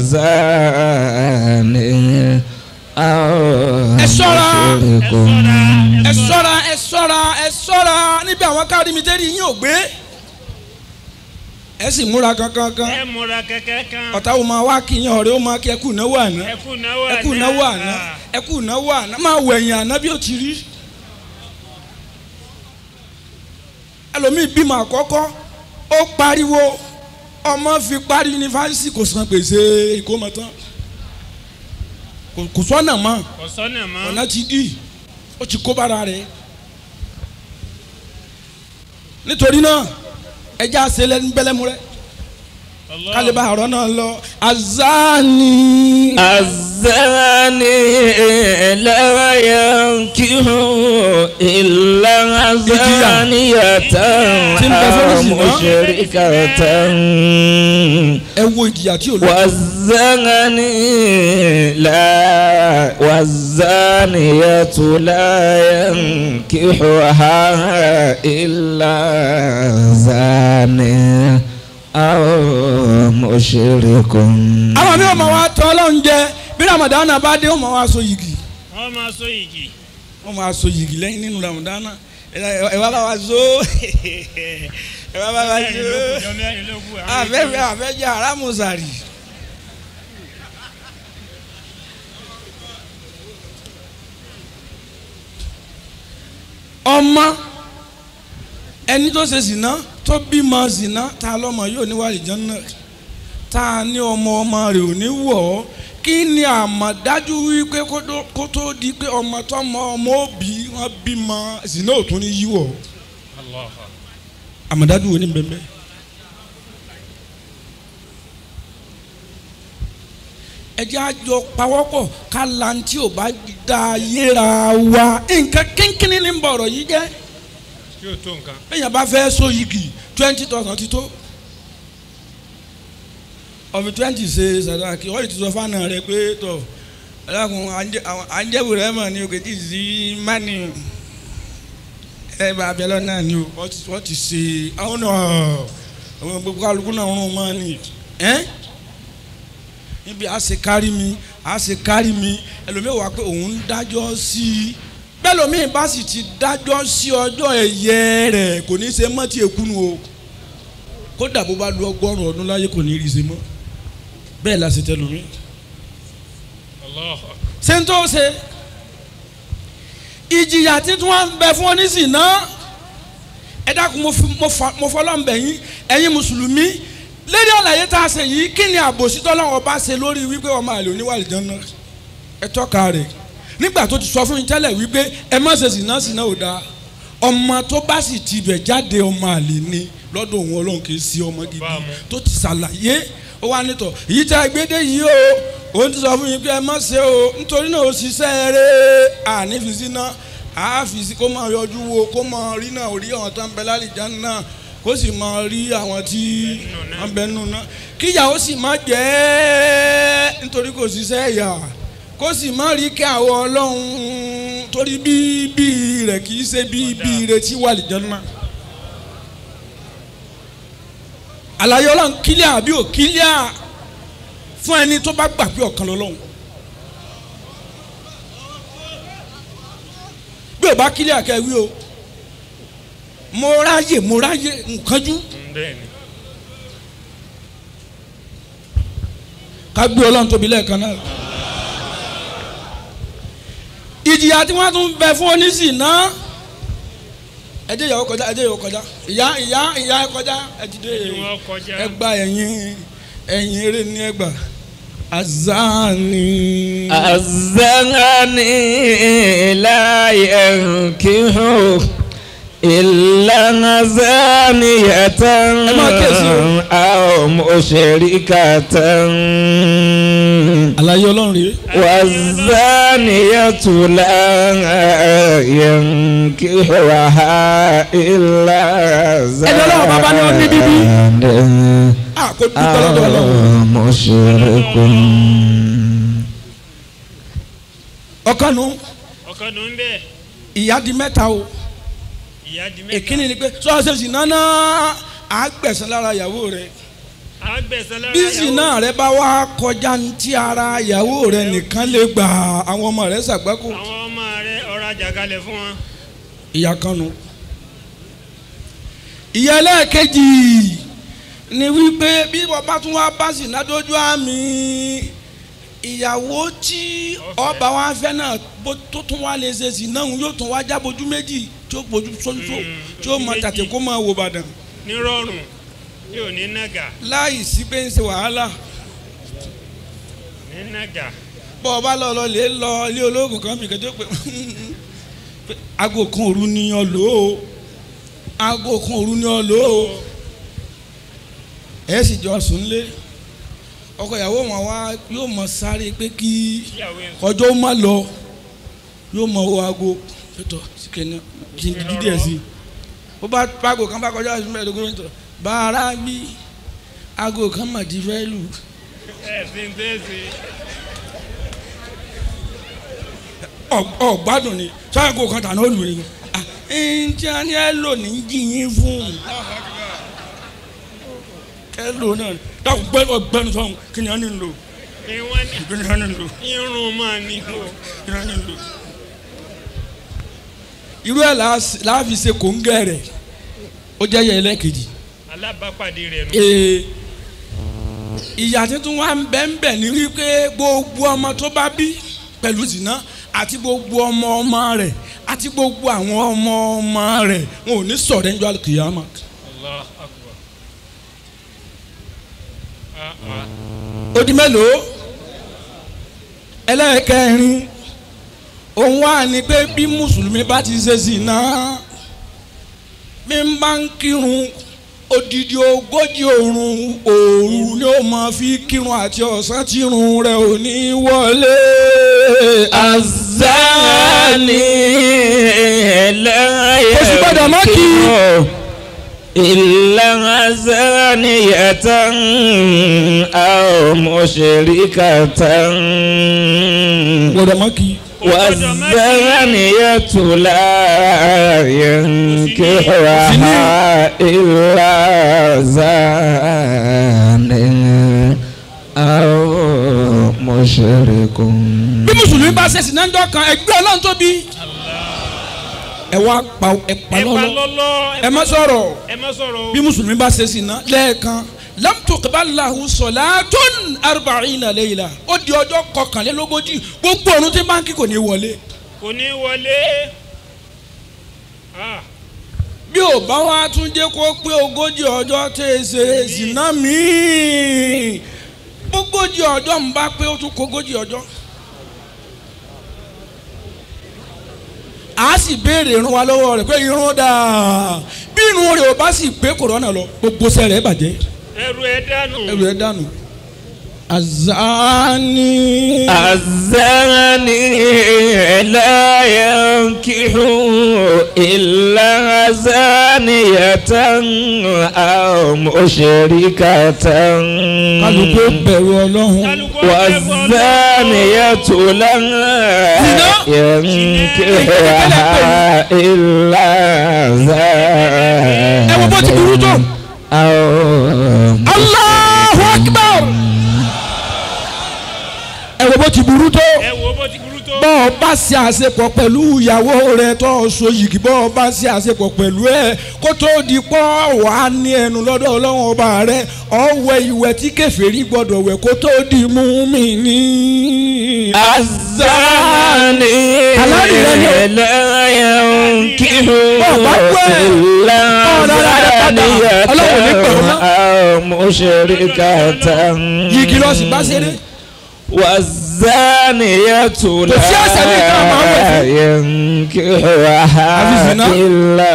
زاني أو ẹ ṣọ́ra. مشرك ẹ ṣọ́ra ẹ ṣọ́ra ẹ ṣọ́ra níbi àwọn káàdì mi tẹ́lẹ̀ yín ò gbé. ẹ sì múra kankan kan ẹ múra kẹ̀kẹ́ kan. ọ̀tá wo máa wá kí yín ọ̀rẹ́ ó máa kí ẹ kú náwó àná ẹ kú náwó ẹ kú náwó àná ẹ kú náwó àná máa wọ ẹ̀yìn àná bí ó ti rí. ẹlòmíì bímọ àkọ́kọ́ ó pariwo ọmọ fi parí yunifásitì kò san gbèsè ìkómọ tán Kò- kò sọ́nà mọ́ kò sọ́nà mọ́. ọ̀nà ti dì ó ti kó bára rẹ̀ nítorí náà ẹja àṣẹlẹ̀ ń bẹ́lẹ́mu rẹ̀ Allah. kálíbà àrọ́ náà lọ azani. الزاني لا ينكح إلا زانية أو مشركة ẹ wo ìjìyà tí o lọ. والزاني لا والزانية لا ينكحها إلا زاني أو مشرك àwọn mi ò mọ̀ wá tọ́ ọlọ́run jẹ bí ramadan bá dé ó mọ̀ wá so yìgì wọ́n máa so igi. ó mọ̀ wá so yìgì lẹ́yìn nínú ramadan ẹ ẹ wá bá wa so ẹ wá bá wa mẹ́rin ló kù so jọ mẹ́rin ló kù. àwọn àfẹ́fẹ́ ìjọ- àfẹ́jẹ́ arámùsàrì. ọmọ ẹni tó ṣe zìnà tó bímọ zìnà tá a lọ́mọ yóò ní wàlì jọ́nà tá a ní ọmọ ọmọ rẹ̀ ò ní wọ̀ ọ́ kí ni àmọ̀dájú wípé kó tó- kó tó di pé ọmọ tọmọ ọmọ òbí wọn bímọ zìnà ò tún ní yíwọ̀ Allah. àmọ̀dájú wo ni bẹ́ẹ̀ bẹ́ẹ̀. ẹ jẹ́ àjọ pawọ́pọ̀ ká lantí ò bá da yéra wa nǹkan kínkínní ní bọ̀rọ̀ yìí jẹ́ tí o tó nǹkan. èèyàn bá fẹ́ so yìgì twenty thousand ti tó ọ̀fi twenty ṣe sàdáàkì ọ̀yìn ti sọ fáànà rẹ pé tọ̀ ẹlẹ́kùn àjẹbù rẹ mọ̀ ní òkè tí ì sí mánì ẹ bá abẹ́lẹ́ náà ni o wọ́n ti- wọ́n ti ṣe àwọn náà àwọn gbogbo kálukú náà ń rún mọ́ ni ẹ́ níbi a ṣe kárí mi a ṣe kárí mi ẹlòmíì wà pé òun ń dájọ́ sí i bẹ́ẹ̀ lómi bá sì ti dájọ́ sí ọjọ́ ẹ̀yẹ rẹ̀ kò ní í ṣe mọ́ tí èkúnu o kódà bó bá lu ọgọ́rùn-ún ọdún láyé kò ní í rí i ṣe mọ́ bẹ́ẹ̀ la ṣe tẹ lómi. Allah. ṣé ń tó ṣe ìjìyà títún wà ń bẹ fún oníṣìí náà ẹ dákun mo fi- mo fa- mo fọlọ́ ń bẹ̀ yín ẹ̀yin mùsùlùmí lérí àlàyé tá a ṣe yìí kí ni àbòsí tọ́lọ́wọ́ bá ṣe lórí wípé ọmọ àlè oníwàlì jẹun náà ẹ tọ́ka rẹ̀ nígbà tó ti sọ fún mi tẹ́lẹ̀ wípé ẹ má ṣe sìnà sìnà ò dáa ọmọ tó bá sì ti bẹ̀ jáde ọmọ àlè ni lọ́dọ̀ òun ọlọ́run kì í sí ọmọ gidi Bámu. tó ti ṣàlàyé ó wà nítọ̀ èyí tá a gbé dé yìí o òun ti sọ fún mi pé ẹ má ṣe o nítorí náà ó ṣiṣẹ́ eré ànífisí náà àáfisí kó máa yọjú wo kó máa rí náà rí àwọn tó ń bẹ lálìjá náà kó sì máa rí àwọn tí wọ́n bẹ nù náà kíyàwó sì má jẹ́ nítorí kò ṣiṣẹ́ ẹ̀yà kó sì má rí kí àwọn ọlọ́run torí bíbí rẹ̀ kì í ṣe bíbí rẹ̀ tí wà lìjọ́ náà. àlàyé ọlọ́run kílíà àbí ò kílíà fún ẹni tó bá gbà pé ọ̀kan lọ́lọ́run bí ò bá kílíà kẹ́ wí o mo ráyè mo ráyè nkánjú bẹ́ẹ̀ni. ká gbé ọlọ́run tóbi lẹ́ẹ̀kan náà ìjìyà tí wọ́n tún bẹ fún oníṣì náà ẹ dé ìyàwó kọjá ẹ dé ìyàwó kọjá ìyá ìyá ìyá ẹ kọjá ẹ ti dé Kí wọ́n kọjá. ẹ gba ẹ̀yìn ẹ̀yìn eré ní ẹgbà azani. الزغني لا ينكح إلا زانية máa kíyèsí o. أو مشركة àlàyé ọlọ́run rèé. والزانية لا ينكحها إلا Ẹni Ọlọ́run bàbá ni ó ní bíbí. زان a kò dúpẹ́ lọ́dọ̀ أو ọlọ́run. مشرك ọ̀kan nu ọkọ nù ń bẹ ìyá di mẹ́ta o ìyá di mẹ́ta. èkínní ni pé sọ́ọ́sẹ̀ sì nánà àgbẹ̀sán lára ìyàwó rẹ̀ àgbẹ̀sán lára bí ìyàwó. zina rẹ bá wá kọjá ní tí ara ìyàwó rẹ nìkan lè gbà àwọn ọmọ rẹ ṣàgbákò àwọn ọmọ rẹ ọ̀rọ̀ àjàgalẹ̀ fún wọn. ìyá kan nu. ìyá ẹlẹ́ẹ̀kejì ni wípé bí bàbá tún wá bá zina dójú àmì ìyàwó tí ọba wa fẹ́ náà bó tó tún wá lè ṣe sí náà yóò tún wá já bojú méjì tí ó bojú sójú tí ó mọ ojú tàtí méjì. kó máa wò bàdàn nírọ̀rùn yóò ní nàgà láì sí pé ń ṣe wàhálà. ní nàgà. bọ́ ọ bá lọ lọ lè lọ ilé ológun kan bìkan tó pé pé aago kan òru ni ọ lò ó aago kan òru ni ọ lò ó ẹ sì jọ sùn lé ọkọ ìyàwó wọn wá yóò mọ sáré pé kí ìyàwó ẹ̀ ọjọ́ má lọ yóò mọ wo aago pẹ̀tọ̀ síkẹ́ni kí n dídí díẹ̀ sí i bó bá aago kan bá kọjá ìṣúná mẹ́ẹ̀ẹ́dógún mẹ́tọ̀ bàárà bí aago kan mà ti fẹ́ lù ẹ̀ sí ń tẹ́sí. ọgbádùn ni sáàgò kan tà náà lù ní. ǹjẹ́ ni ẹ lò ní jìyín fún ẹ lò náà dákun gbẹ́nu ọgbẹ́nu sọ̀hún kí ni a ní lò ìwọ́n ní kí ni a ní lò irun máa ní o. kí ni a ní lò. irú ẹ̀ láàfin ṣe kòńgẹ́ rẹ̀ ó jẹ́ yẹ ẹlẹ́kejì. alábàápàdé rẹ̀ nù. Ee, ìyá tuntun wa ń bẹ ń bẹ ní wípé gbogbo ọmọ tó bá bí pẹ̀lú zina àti gbogbo ọmọ ọmọ rẹ̀ àti gbogbo àwọn ọmọ ọmọ rẹ̀ wọn ò ní sọ̀rọ̀ ẹ̀ńjọ́ àlùkìyàmà. Allah akbar. Ah, ah. ó di mélòó ẹlẹ́ẹ̀kẹrin òun wà ní pé bí mùsùlùmí bá ti ṣe zina mi bá ń kírun odidi ogójì òrùn òru ni ó máa fi kírun àti ọ̀sán tí irun rẹ̀ ò ní wọlé. الزاني لا Kò sì gbọ́dọ̀ má kí. ينكح إلا زانية أو مشركة gbọ́dọ̀ mọ́ kí. والزانية لا ينكحها إلا زان أو مشرك bí mùsùlùmí bá ṣe sìnà ńjọ́ kan ẹgbẹ́ ọlọ́run tóbi. ẹ wá pa ẹ pa ẹ pa lọ́lọ́ lọ́lọ́ ẹ má sọ̀rọ̀ ẹ má sọ̀rọ̀ o. bí mùsùlùmí bá ṣe sìnà lẹ́ẹ̀kan lam tuqbal lahu salatun arba'ina layla ó di ọjọ́ kọkànlélógójì gbogbo ọ̀run tí báńkì kò ní wọlé. kò ní wọlé. Ah, bí ò bá wá tún jẹ́ kó pé ogójì ọjọ́ tẹ̀ ẹ́ ṣe ìsìná míì ogójì ọjọ́ ń bá pé ó tún kó ogójì ọjọ́. a sì béèrè irun wa lọ́wọ́ rẹ̀ pé irun dáa bí irun rẹ̀ ò bá sì pé kòrónà lọ gbogbo sẹ́rẹ̀ bàjẹ́ ẹrù ẹ dànù. ẹrù ẹ̀ dànù. azani. الزاني لا ينكح إلا زانية أو مشركة kálukú bẹ̀rù ọlọ́run. kálukú ọ̀fẹ́ fún ọlọ́run. والزانية لا ينكحها إلا ẹ wo bó ti burú tó. زان أو Allahu Akbar. ẹ wo bó ti burú tó. ẹ wo bó ti burú tó. bọ́ ọ bá ṣe àṣepọ̀ pẹ̀lú ìyàwó rẹ tó o so yìgì bọ́ ọ bá ṣe àṣepọ̀ pẹ̀lú ẹ kó tó di pọ́ wà á ní ẹnu lọ́dọ̀ ọlọ́run ọba rẹ ọ̀wẹ́ ìwẹ̀ tí kèfèrí gbọ́dọ̀ wẹ̀ kó tó di mùmínì. الزاني Halali rẹ ni o. لا ينكح Bọ́ọ̀ bá wẹ̀. إلا Bọ́ọ̀ lára rẹ padà. Ọlọ́run ní pẹ̀lú náà. زانية أو مشركة yìgì lọ sí bá ṣeré. والزانية sí لا àṣà ní ìta máa ń wẹ̀ fún. Àfi ينكحها zina. إلا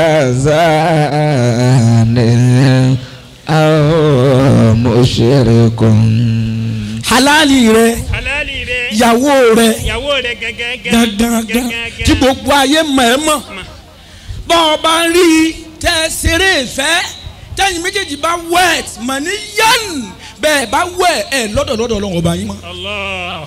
زان أو مشرك halali rẹ halali rẹ. ìyàwó rẹ ìyàwó rẹ gẹ́gẹ́ gangan tí gbogbo ayé mọ̀ ẹ́ mọ̀ bọ́ ọ bá ń rí i tẹ́ ṣeré ìfẹ́ tẹ́yìn méjèèjì bá wet mọ̀ ní yán bẹ́ẹ̀ bá wẹ̀ ẹ̀ lọ́dọ̀ lọ́dọ̀ ọlọ́run ọba yín mọ́ Allah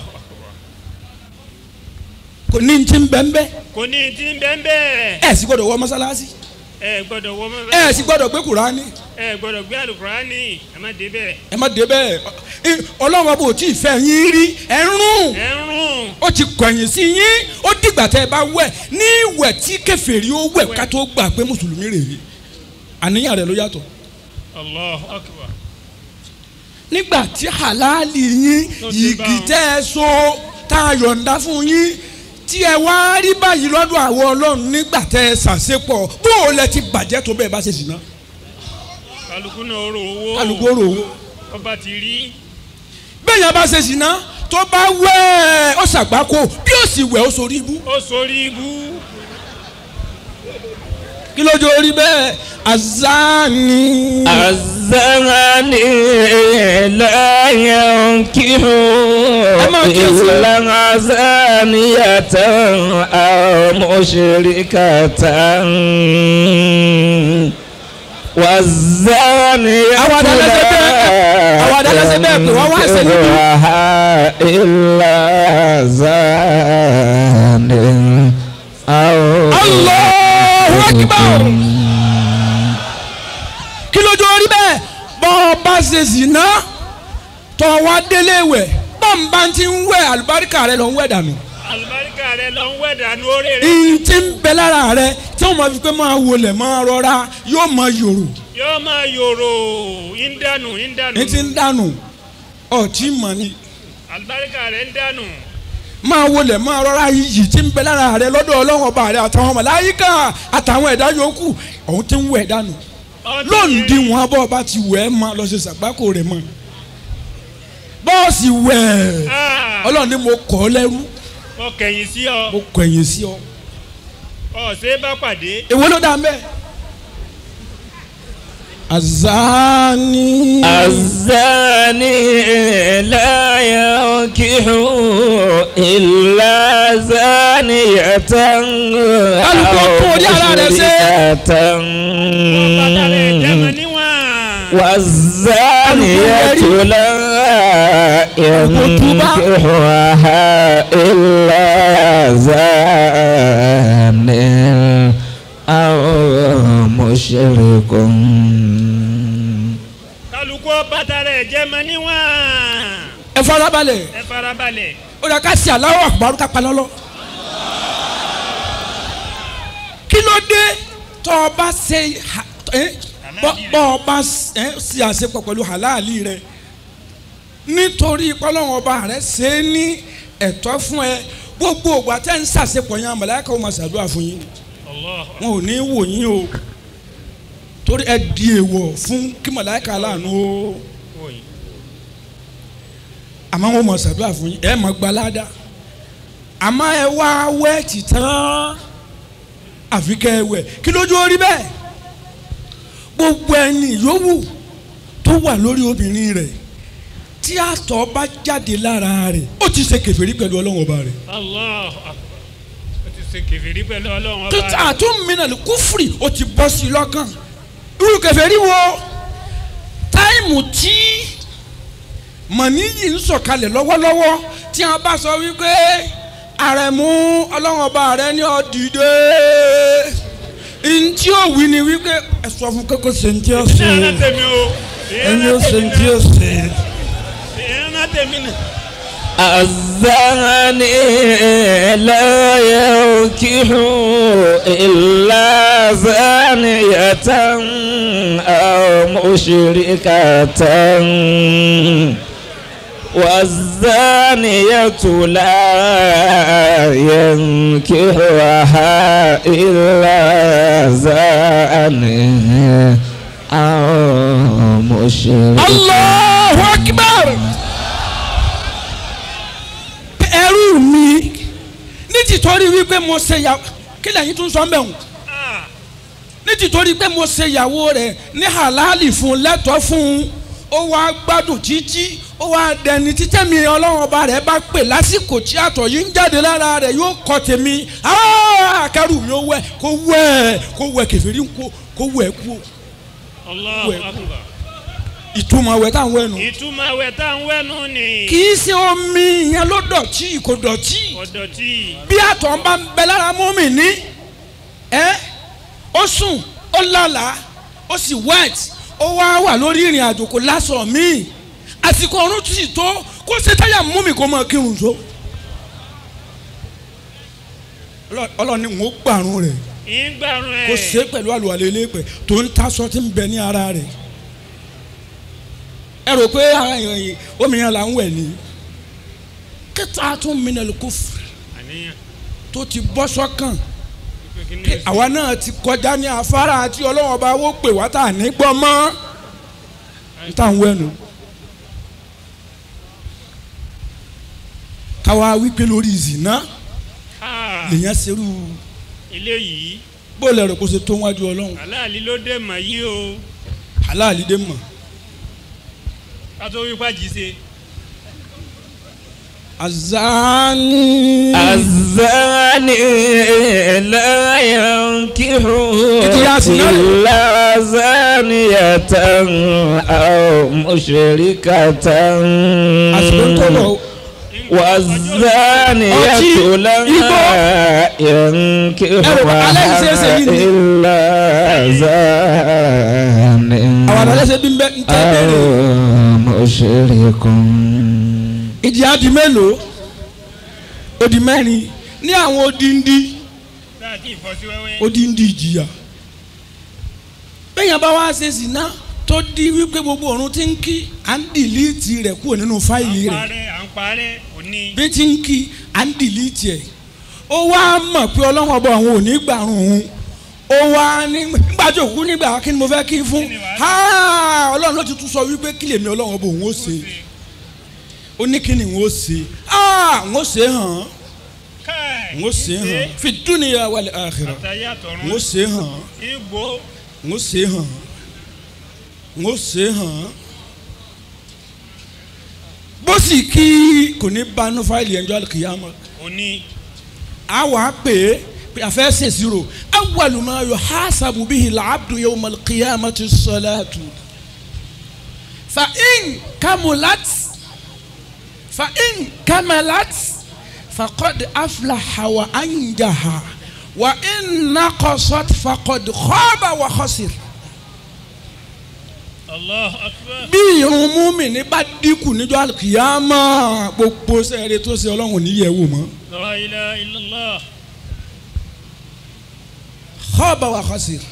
kò ní ti ń bẹ́ ń bẹ́ kò ní ti ń bẹ́ẹ̀ bẹ́ẹ̀. ẹ̀ sì gbọ́dọ̀ wọ mọ́sálásí ẹ gbọ́dọ̀ wọ mọ́ ẹ̀ sì gbọ́dọ̀ gbé kùránì ẹ gbọ́dọ̀ gbé àlùkùránì ẹ má dé bẹ́ẹ̀. ẹ má dé bẹ́ẹ̀ ẹ, ọlọ́run ọba ò tí ì fẹ́ yín rí ẹ̀ ń rún ẹ ń rún. ó ti kọ̀yìn sí yín ó dìgbà tẹ́ ẹ bá wẹ̀ ní ìwẹ̀ tí kèfèrí ó wẹ̀ ká tó gbà pé mùsùlùmí rèé àníyàn rẹ̀ ló yàtọ̀ Allahu akbar. nígbà tí halali yín Tó ti yìgì bá wọn. tẹ́ ẹ so tá a yọ̀ǹda fún yín tí ẹ wá rí báyìí lọ́dọ̀ àwọn ọlọ́run nígbà tẹ́ ẹ ṣàṣepọ̀ bó o lẹ ti bàjẹ́ tó bẹ́ẹ̀ bá ṣe ṣìnà kálukú náà rò owó. kálukú rò ó ọba ti rí. bẹ́ẹ̀ yẹn bá ṣe ṣìnà tó bá wẹ̀ ó ṣàgbákò bí ó sì wẹ̀ ó sorí ibú ó sórí ibú. kí ló jẹ́ orí bẹ́ẹ̀ azani. الزاني لا ينكح أما كيف؟ إلا زانية أو مشركة والزانية Àwọn àdàlẹ́ ṣe bẹ́ẹ̀. Àwọn àdàlẹ́ ṣe bẹ́ẹ̀ pé wọ́n wá ṣe níbí. ينكحها إلا زان أو Allahu Akbar. kí ló jẹ́ orí bẹ́ẹ̀ bọ́ ọ bá ṣe zìnà tọ́ wá délé wẹ̀ bọ́ǹbà ti ń wẹ̀ àlùbáríkà rẹ lọ ń wẹ̀ dànù. àlùbáríkà rẹ lọ ń wẹ̀ dànù orí rẹ. ìyìn tí ń bẹ lára rẹ tí wọ́n máa fi pé máa wọlé máa rọra yóò máa yòrò yóò máa yòrò ń dànù ń dànù. ní ti ń dànù ọtí mọ̀ ni àlùbáríkà rẹ ń dànù. máa wọlé máa rọra iyì tí ń bẹ lára rẹ lọ́dọ̀ ọlọ́run ọba rẹ àtàwọn màláíkà àtàwọn ẹ̀dá yòókù ọ̀hún ti ń wẹ̀ dànù lóǹdí wọn bọ́ ọba ti wẹ̀ ẹ́ mọ́ lọ ṣe sàgbákò rẹ̀ mọ́ bọ́ọ̀sì wẹ̀ Ah, ọlọ́run ni mo kọ́ ọ lẹ́rú mo kẹ̀yìn sí ọ mo kọ̀yìn sí ọ ọ ṣe é bá pàdé èwo ló dá mbẹ́ azani. الزاني لا ينكح إلا زانية Alùpùpù orí ara rẹ̀ ṣe. bàtà rẹ̀ jẹ́mọ̀ مشركة níwọ̀n. والزانية لا ينكحها إلا زان أو مشرك kálukú bàtà rẹ̀ jẹ́mọ̀ níwọ̀n. ẹ farabalẹ̀ ẹ farabalẹ̀. ó dà ká sí aláwọ̀ àkùbárú ká pa lọ́lọ́. kí ló dé tọ́ ọ bá ṣe ha- ẹ́, bọ́ bọ́ ọ bá ẹ́, ṣe àṣepọ̀ pẹ̀lú halali rẹ nítorí pọ́lọ́wọ́n ọba rẹ ṣe é ní ẹ̀tọ́ fún ẹ gbogbo ògbà tẹ́ ń ṣàṣepọ̀ yẹn àmàlẹ́kọ̀ máa ṣàdúrà fún yín Allah. wọn ò ní wò yín o torí ẹ di èèwọ̀ fún kí màláìka aláàánú o Oyin. àmọ́ wọn mọ̀ ṣàdúrà fún yín ẹ mọ̀ gbalada àmọ́ ẹ wá wẹ́ẹ̀tì tán àfi kẹ́ ẹ wẹ̀ kí lójú orí bẹ́ẹ̀ gbogbo ẹni yòówù tó wà lórí obìnrin rẹ̀ tí àtọ̀ bá jáde lára rẹ̀ ó ti ṣe kèfèrí pẹ̀lú ọlọ́wọ́n ọba rẹ̀ Allah. o ti ṣe kẹfìrí pẹ̀lú ọlọ́run ọba. títà àtúnmínàlì kúfùrì ó ti bọ́ sí i lọ́kàn irú kèfèrí wo táìmù tí mọ̀níyì ń sọ̀kalẹ̀ lọ́wọ́lọ́wọ́ tí a bá sọ wípé àrẹ̀mú ọlọ́run ọba rẹ ní ọ̀dìdé ntí ó wí ni wípé ẹ sọ fún kókó ṣe ntí ó ní ṣe ẹran tèmi o. ẹni ó ṣe ntí ó ṣe. ẹran tèmi nà. الزاني لا ينكح إلا زانية أو مشركة والزانية لا ينكحها إلا زان أو مشرك Allahu Akbar. ẹrú mi ní tìtorí wípé mo ṣe yàwó kí lẹ́yìn tún sọ mẹ́wọ̀n Ah. ní tìtorí pé mo ṣe ìyàwó rẹ̀ ní halali fún lẹ́tọ̀ọ́ fún ó wá gbádùn títí ó wá dẹni títẹ́ mi ọlọ́run ọba rẹ̀ bá pè lásìkò tí àtọ̀ yìí ń jáde lára rẹ̀ yóò kọ́ tèmi Ah, kẹrù mi ó wẹ̀ kó wẹ̀ kó wẹ̀ kẹfìrí kó kó wẹ̀ kú Allahu Wẹ̀ kú. akbar. ìtumọ̀ wẹ̀ táwọn wẹ̀ nù. ìtumọ̀ àwẹ̀ tá à ń wẹ̀nu ni. kì í ṣe omi yẹn ló dọ̀tí kò dọ̀tí ọ̀dọ̀tí. bí àtọ̀ ń bá ń bẹ lára mọ́mì ní ẹ́ ó sùn ó lálàá ó sì wet ó wá wà lórí ìrìn àjò kò lásọ̀ míì àsìkò ọ̀run sì tó kó ṣe táyà mọ́mì kó máa kírun tó Ọlọ́- ọlọ́ni ń ó gbàrún rẹ̀ ìgbàrún ẹ̀. kó ṣe pẹ̀lú àlùwalẹ̀ eléèpẹ̀ tó ń taṣọ tí ń bẹ ní ara rẹ̀ ẹ rò pé ara ìròyìn omi yẹn là ń wẹ̀ ní kíta tún minal kufr àníyàn. tó ti bọ́ sọ́kàn pé kí ni kí èsì? àwa náà ti kọjá ní afárá àti ọlọ́wọ́n ọba wó pè wá tà ní gbọ́ mọ́ n tà ń wẹ̀nu. káwa wípé lórí ìzìnà Ah, lèyàn serú eléyìí bó lẹ́rọ kó ṣe tó wájú ọlọ́run aláàlí ló dé mà yí o aláàlí dé mọ̀ kátó wípé jí ṣe. azani. الزاني لا ينكح إتياس نار. إلا زانية أو مشركة àsìkò ń tó lọ والزانية أتي. لا ينكحها على إزاي سيدي؟ إلا زان àwọn àdàlẹ́sẹ̀ bí ń bẹ́ ń tẹ́ bẹ́ẹ̀rẹ̀. أو مشرك ìdí adi mélòó odi mẹ́rin ní àwọn odindi láti ìfọ́sí wẹ́wẹ́. odindi ìjìyà bẹ́ẹ̀ yẹn bá wá ṣe zina tó di wípé gbogbo ọ̀run ti ń kí à ń dìlíìtì rẹ̀ kúrò nínú à fáìlì ń rẹ̀ parẹ́ à ń parẹ́ òní. bí ti ń kí à ń dìlíìtì ẹ̀ ó wá mọ̀ pé ọlọ́run ọba àwọn ò ní gbàrún òun ó wá ní gbàjọ òkú nígbà kí ni mo fẹ́ kí fún Kí ni wàá Ha! ọlọ́run ló ti tún sọ wípé kí lèmi ọlọ́run ọba òun ó ṣe ó ní kí ni òun ó ṣe Ah! òun ó ṣe hàn án káì n ó ṣe hàn fi dúnìyà wal akhirah àtàyè n ó àtọ̀run ṣe hàn ìgbò n ó ṣe hàn n ó ṣe é hàn án bó sì kí kò ní banú fáìlì ẹjọ́ kìyàmọ́ òní a wàá pè é pé a fẹ́ ṣèṣirò awwalu ma yuhasabu bihi al-abdu yawma al-qiyamati as-salatu fa in kamulat fa in kamalat faqad aflaha wa anjaha wa in naqasat faqad khaba wa khasir allah akbar bí irun múmìnì bá dínkù níjọ́ àlùkìyàmá gbogbo sẹ́ẹ̀rẹ́ tó ṣe ọlọ́run ò ní yẹ̀ wò mọ́. la ilaha illallah khaba wa khasir.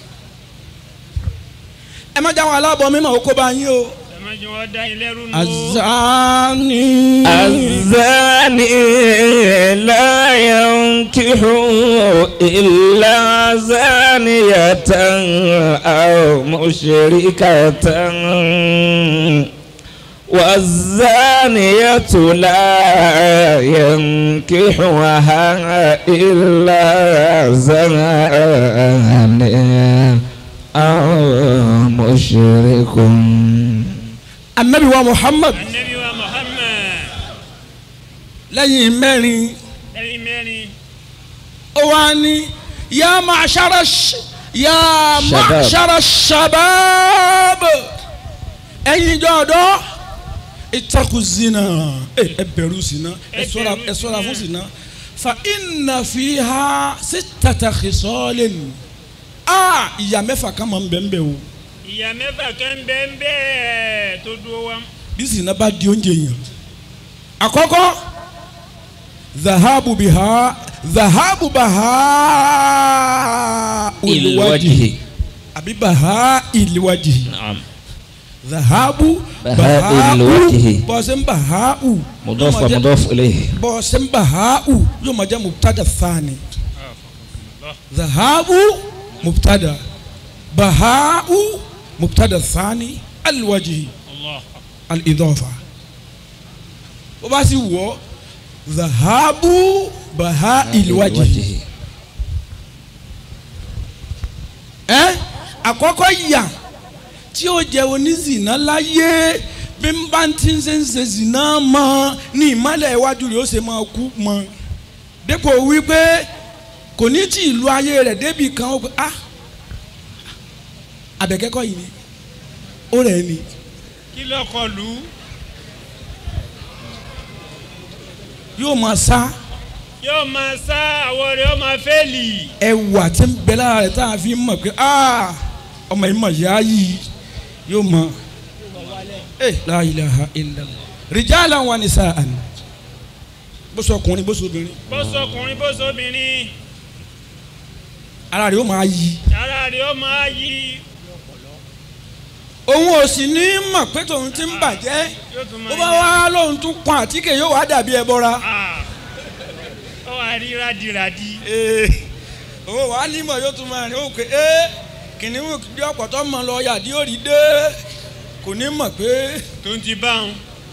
ẹ má jáwọ́ aláàbọ̀ mímọ́ ó kó bá yín o. ẹ má jẹ́ wọ́n dá ilé rú nù. azani. الزاني لا ينكح إلا زانية أو مشركة والزانية لا ينكحها إلا زاني أو مشرك anabi wa muhammad anabi wa muhammad lẹ́yìn mẹ́rin ẹni mẹ́rin ó wá ní ya ma'shara sh- ya Shabab. ma'shara shabab ẹ̀yin ìjọ ọ̀dọ́ ittaqu zina ẹ ẹ bẹ̀rù zina ẹ Ẹ ṣọ́ra bẹ̀rù ẹ ṣọ́ra fún zina. zina fa inna fiha sittata khisalin a ìyá mẹ́fà kan máa ń bẹ̀ ń bẹ̀ o ìyá mẹ́fà kan bẹ́ẹ̀ bẹ́ẹ̀ tó dúró wa bí zina bá di oúnjẹ yẹn àkọ́kọ́ zahabu biha zahabu baha الوجه àbí baha ìlíwájì نعم zahabu Baha الوجه. bọ́sẹ̀ ń bahau مضاف yóò máa jẹ́- ومضاف إليه bọ́sẹ̀ ń bahau yóò máa jẹ́ mubtada thani zahabu mubtada bahau mubtada thani alwaji allah al-idafa bó bá sì wọ̀ zahabu baha ìlíwájì ẹ àkọ́kọ́ yà tí ó jẹ́ onízìnà láyé bí n bá ti ń ṣe ń ṣe zìnà mọ́ ní ìmọ̀lẹ̀ iwájú rẹ̀ ó ṣe máa kú mọ́ dépò wípé kò ní tí ìlú ayé rẹ̀ débi kan ó pé ah àbẹ̀kẹ́kọ̀ yìí ni ó rẹ̀ ni kí ló kọ lù ú yóò máa sá yóò máa sá àwọ̀ rẹ̀ ó máa fẹ́ẹ̀lì ẹwà tí ń bẹ lára rẹ̀ tá a fi mọ̀ pé ah ọmọ yìí mọ̀ yá yìí yóò mọ̀ ẹ la ilaha illallah rijalan wa nisaan bó sọ ọkùnrin bó sọ obìnrin bó sọkùnrin bó sọbìnrin ara rẹ̀ yóò máa yí ara rẹ̀ ó máa yí òun ò sì ní mọ̀ pé tòun ti ń bàjẹ́ yóò tún bó máa bá yí wá lóun tún kan àtíkè yóò wá dàbí ẹbọra Ah, ó wà rí rádìrádì ee òun wà á nímọ̀ yóò tún máa rìn ó pé ee kìnìún bí ọ̀pọ̀tọ́ mọ̀ lọ yàdí ó rí dé kò ní mọ̀ pé tó ń ti bá wọn.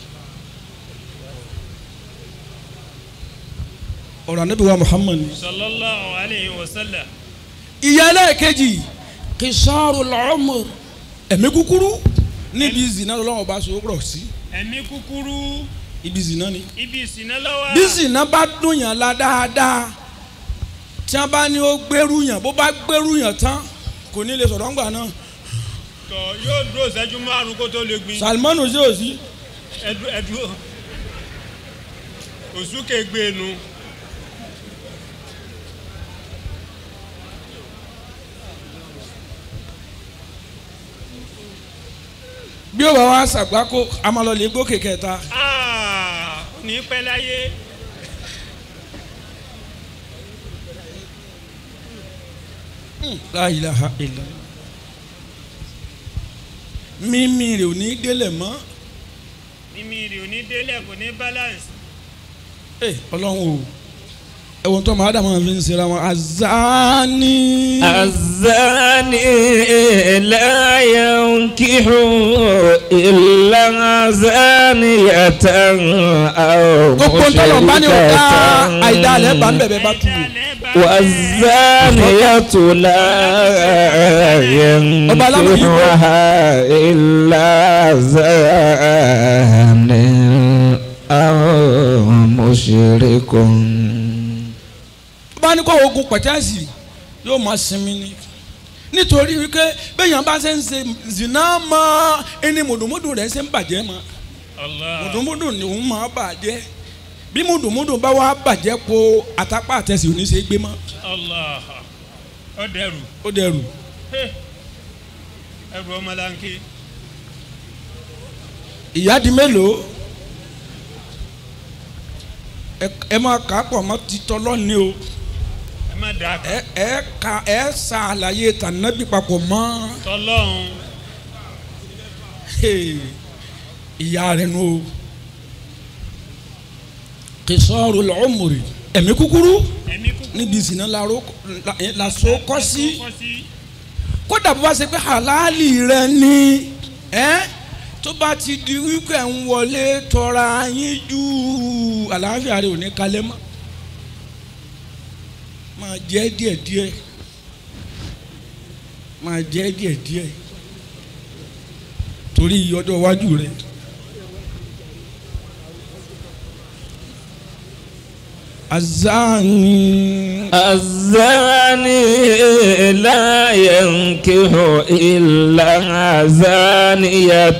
ọ̀rọ̀ ànábì wa Muhammad ni. sallallahu alayhi wa sallam. ìyá ẹlẹ́ẹ̀kejì kìsọ́ọ̀rù lọ́mọ ẹ̀mí kúkúrú níbi zina lọ́wọ́ bá so rọ̀ sí ẹ̀mí kúkúrú ibi zina ni. ibi ìsìná lọ́wọ́. bí zina bá dùn yàn la dáadáa tí wọ́n bá ní ó gbẹ́rù yàn bó bá gbẹ́rù yàn tán kò ní lè sọ̀rọ̀ ńgbà náà tọ yóò dúró ìṣẹ́jú márùn kó tó lè gbin. Salmanu ṣe ò sí ẹdú ẹdú òsúkè gbé nu. bí ó bá wá ṣàgbákò amalọ́lẹ̀ gòkè kẹta Ah, ó ní pẹ́ láyé. la ilaha illallah mímí rẹ̀ ò ní délẹ̀ mọ́ mímí rè ò ní délẹ̀ kò ní balance. ẹ ọlọ́run o ẹ̀wọ̀n tó máa dàmọ́ fi ń ṣera wọn azani. الزاني لا ينكح إلا زانية أو gbogbo ntọ́lọ̀ bá ní o ká مشركة àìdá alẹ́ bá ń bẹ̀bẹ̀ bá tu Àìdálẹ̀ bá والزانية لا ينكحها إلا زان أو مشرك bá ní kó ogun pẹ̀tẹ́sì yóò máa sinmi ni nítorí wípé bẹ́ẹ̀yàn bá ṣe ń ṣe zina mọ́ ẹni mùdùmùdù rẹ̀ ṣe ń bàjẹ́ mọ́ Allah. mùdùmùdù ni òun máa bàjẹ́ bí mùdùmùdù bá wá bàjẹ́ po àtàpá àtẹ̀sí òní ṣe gbé mọ́ Allah. Ó dẹrù. ó dẹrù Hey. Ẹrù ọmọlanke. ìyá di mélòó ẹ- ẹ máa kà á pọ̀ mọ́ titọ́ lọ́ni o Ẹ má dà ẹ ẹ ka ẹ sa àlàyé tànàbí papọ̀ mọ́ tọ́lọ́hún. Hey, ìyá rẹ̀ nù o kìsọ́ọ̀rù lọ́mùrì ẹ̀mí kúkúrú Ẹ̀mí kúkú. níbi ìsìná làró la- làṣọ kọ́ sí Kọ́ sí. kódà bó bá ṣe pé halali rẹ ni ẹ tó bá ti di wípé ń wọlé tọra yín jù àlàáfíà rẹ ò ní kalẹ̀ mọ́ máa jẹ díẹ̀díẹ̀ máa jẹ díẹ̀díẹ̀ torí ọjọ́ iwájú rẹ. azani. الزاني لا ينكح إلا زانية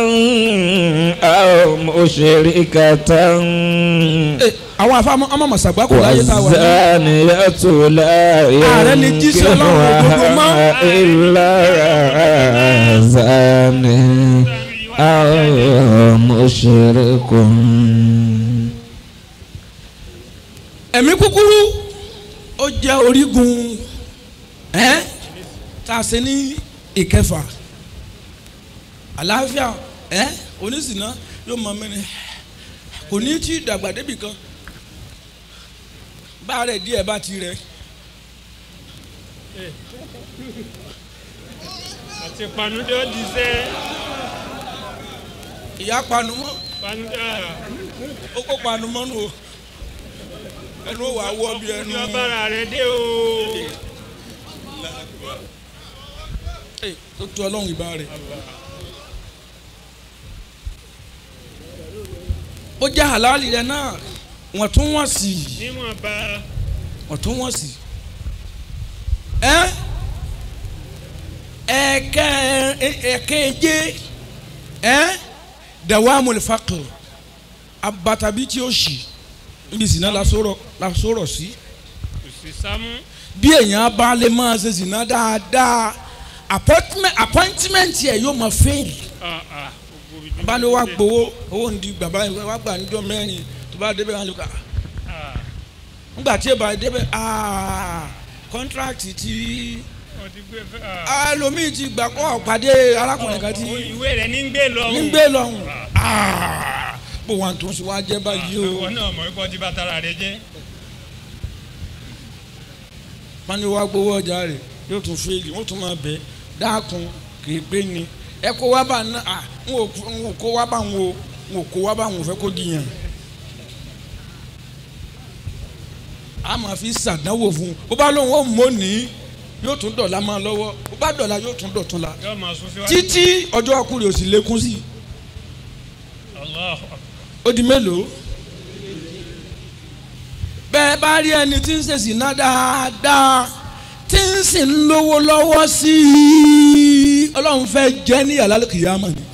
أو مشركة Eh, àwọn afáàmọ́ ọmọ mọ̀sàgbà kò láyé tá a wà ní. والزانية لا Ààrẹ ni jíṣẹ́ Ọlọ́run òdodo mọ́. ينكحها إلا زاني أو مشرك ẹ̀mí kúkúrú ó jẹ́ orígun ẹ́ tá a ṣe ní ìkẹfà àlàáfíà ẹ́ oníṣìná yóò mọ mẹ́rin kò ní tí dàgbà débì kan bá rẹ̀ díẹ̀ bá ti rẹ̀ Àti panudé ó di sẹ́. ìyá panu mọ́ Panudé. ó kó panu mọ́ nù o ẹnu wà wọ́ bí ẹnu Ní ọbàrà rẹ̀ dé o. Ẹ̀, tó tu ọlọ́run ìbá rẹ̀. ó jẹ́ àlàálì rẹ̀ náà wọ́n tún wọ́n sí i. Níwọ̀nba. ọ̀túnwọ̀sì. ẹ ẹkẹ ẹkẹjẹ ẹ dawamu lifaqr abatabi tí ó ṣì níbi ìsìná lasọrọ lasọrọ sí Kò sí sámú. bí èèyàn bá lè máa ṣe ìsìná dáadáa appointment appointment yẹ yóò máa fail Ah, ah. Gbogbo ibi bá ní wàá gbowó owó ń di bàbá yìí wàá gbà níjọ́ mẹ́rin tó bá débẹ̀ wọn lè kà Ah. nígbà tí ẹ bá débẹ̀ aa contract tí Wọ́n ti gbé fẹ́. Ah. ẹlòmíì ti gbà kọ́ pàdé arákùnrin kan tí Ìwé rẹ̀ ní ń gbé lọ. ní gbé lọ́hùn aa bó wọn tó ń sọ wá jẹ́ báyìí o Ìwọ náà mọ̀ wípé ọtí bá tara rẹ̀ jẹ́. wọn ní wàá gbowó ọjà rẹ̀ yóò tún fèèlì wọn tún máa bẹ̀ dákun kì í pé ni ẹ kó wá bá ná à ń wò ń wò kó wá bá ń wò ń wò kó wá bá ń wò fẹ́ kó dìyàn a máa fi ṣàdánwò fún un bó bá lóun ó mọ̀ ní yóò tún dọ̀la máa lọ́wọ́ bó bá dọ̀la yóò tún dọ̀tún la Yóò máa sún síwájú. títí ọjọ́ ọkùnrin ò sì lékún sí i Allah. ó di mélòó bẹ́ẹ̀ bá rí ẹni tí ń ṣèṣì ná dáadáa tí ń sì ń lówó lọ́wọ́ sí i ọlọ́run fẹ́ jẹ́ ní yàrá kìyàmọ̀ ni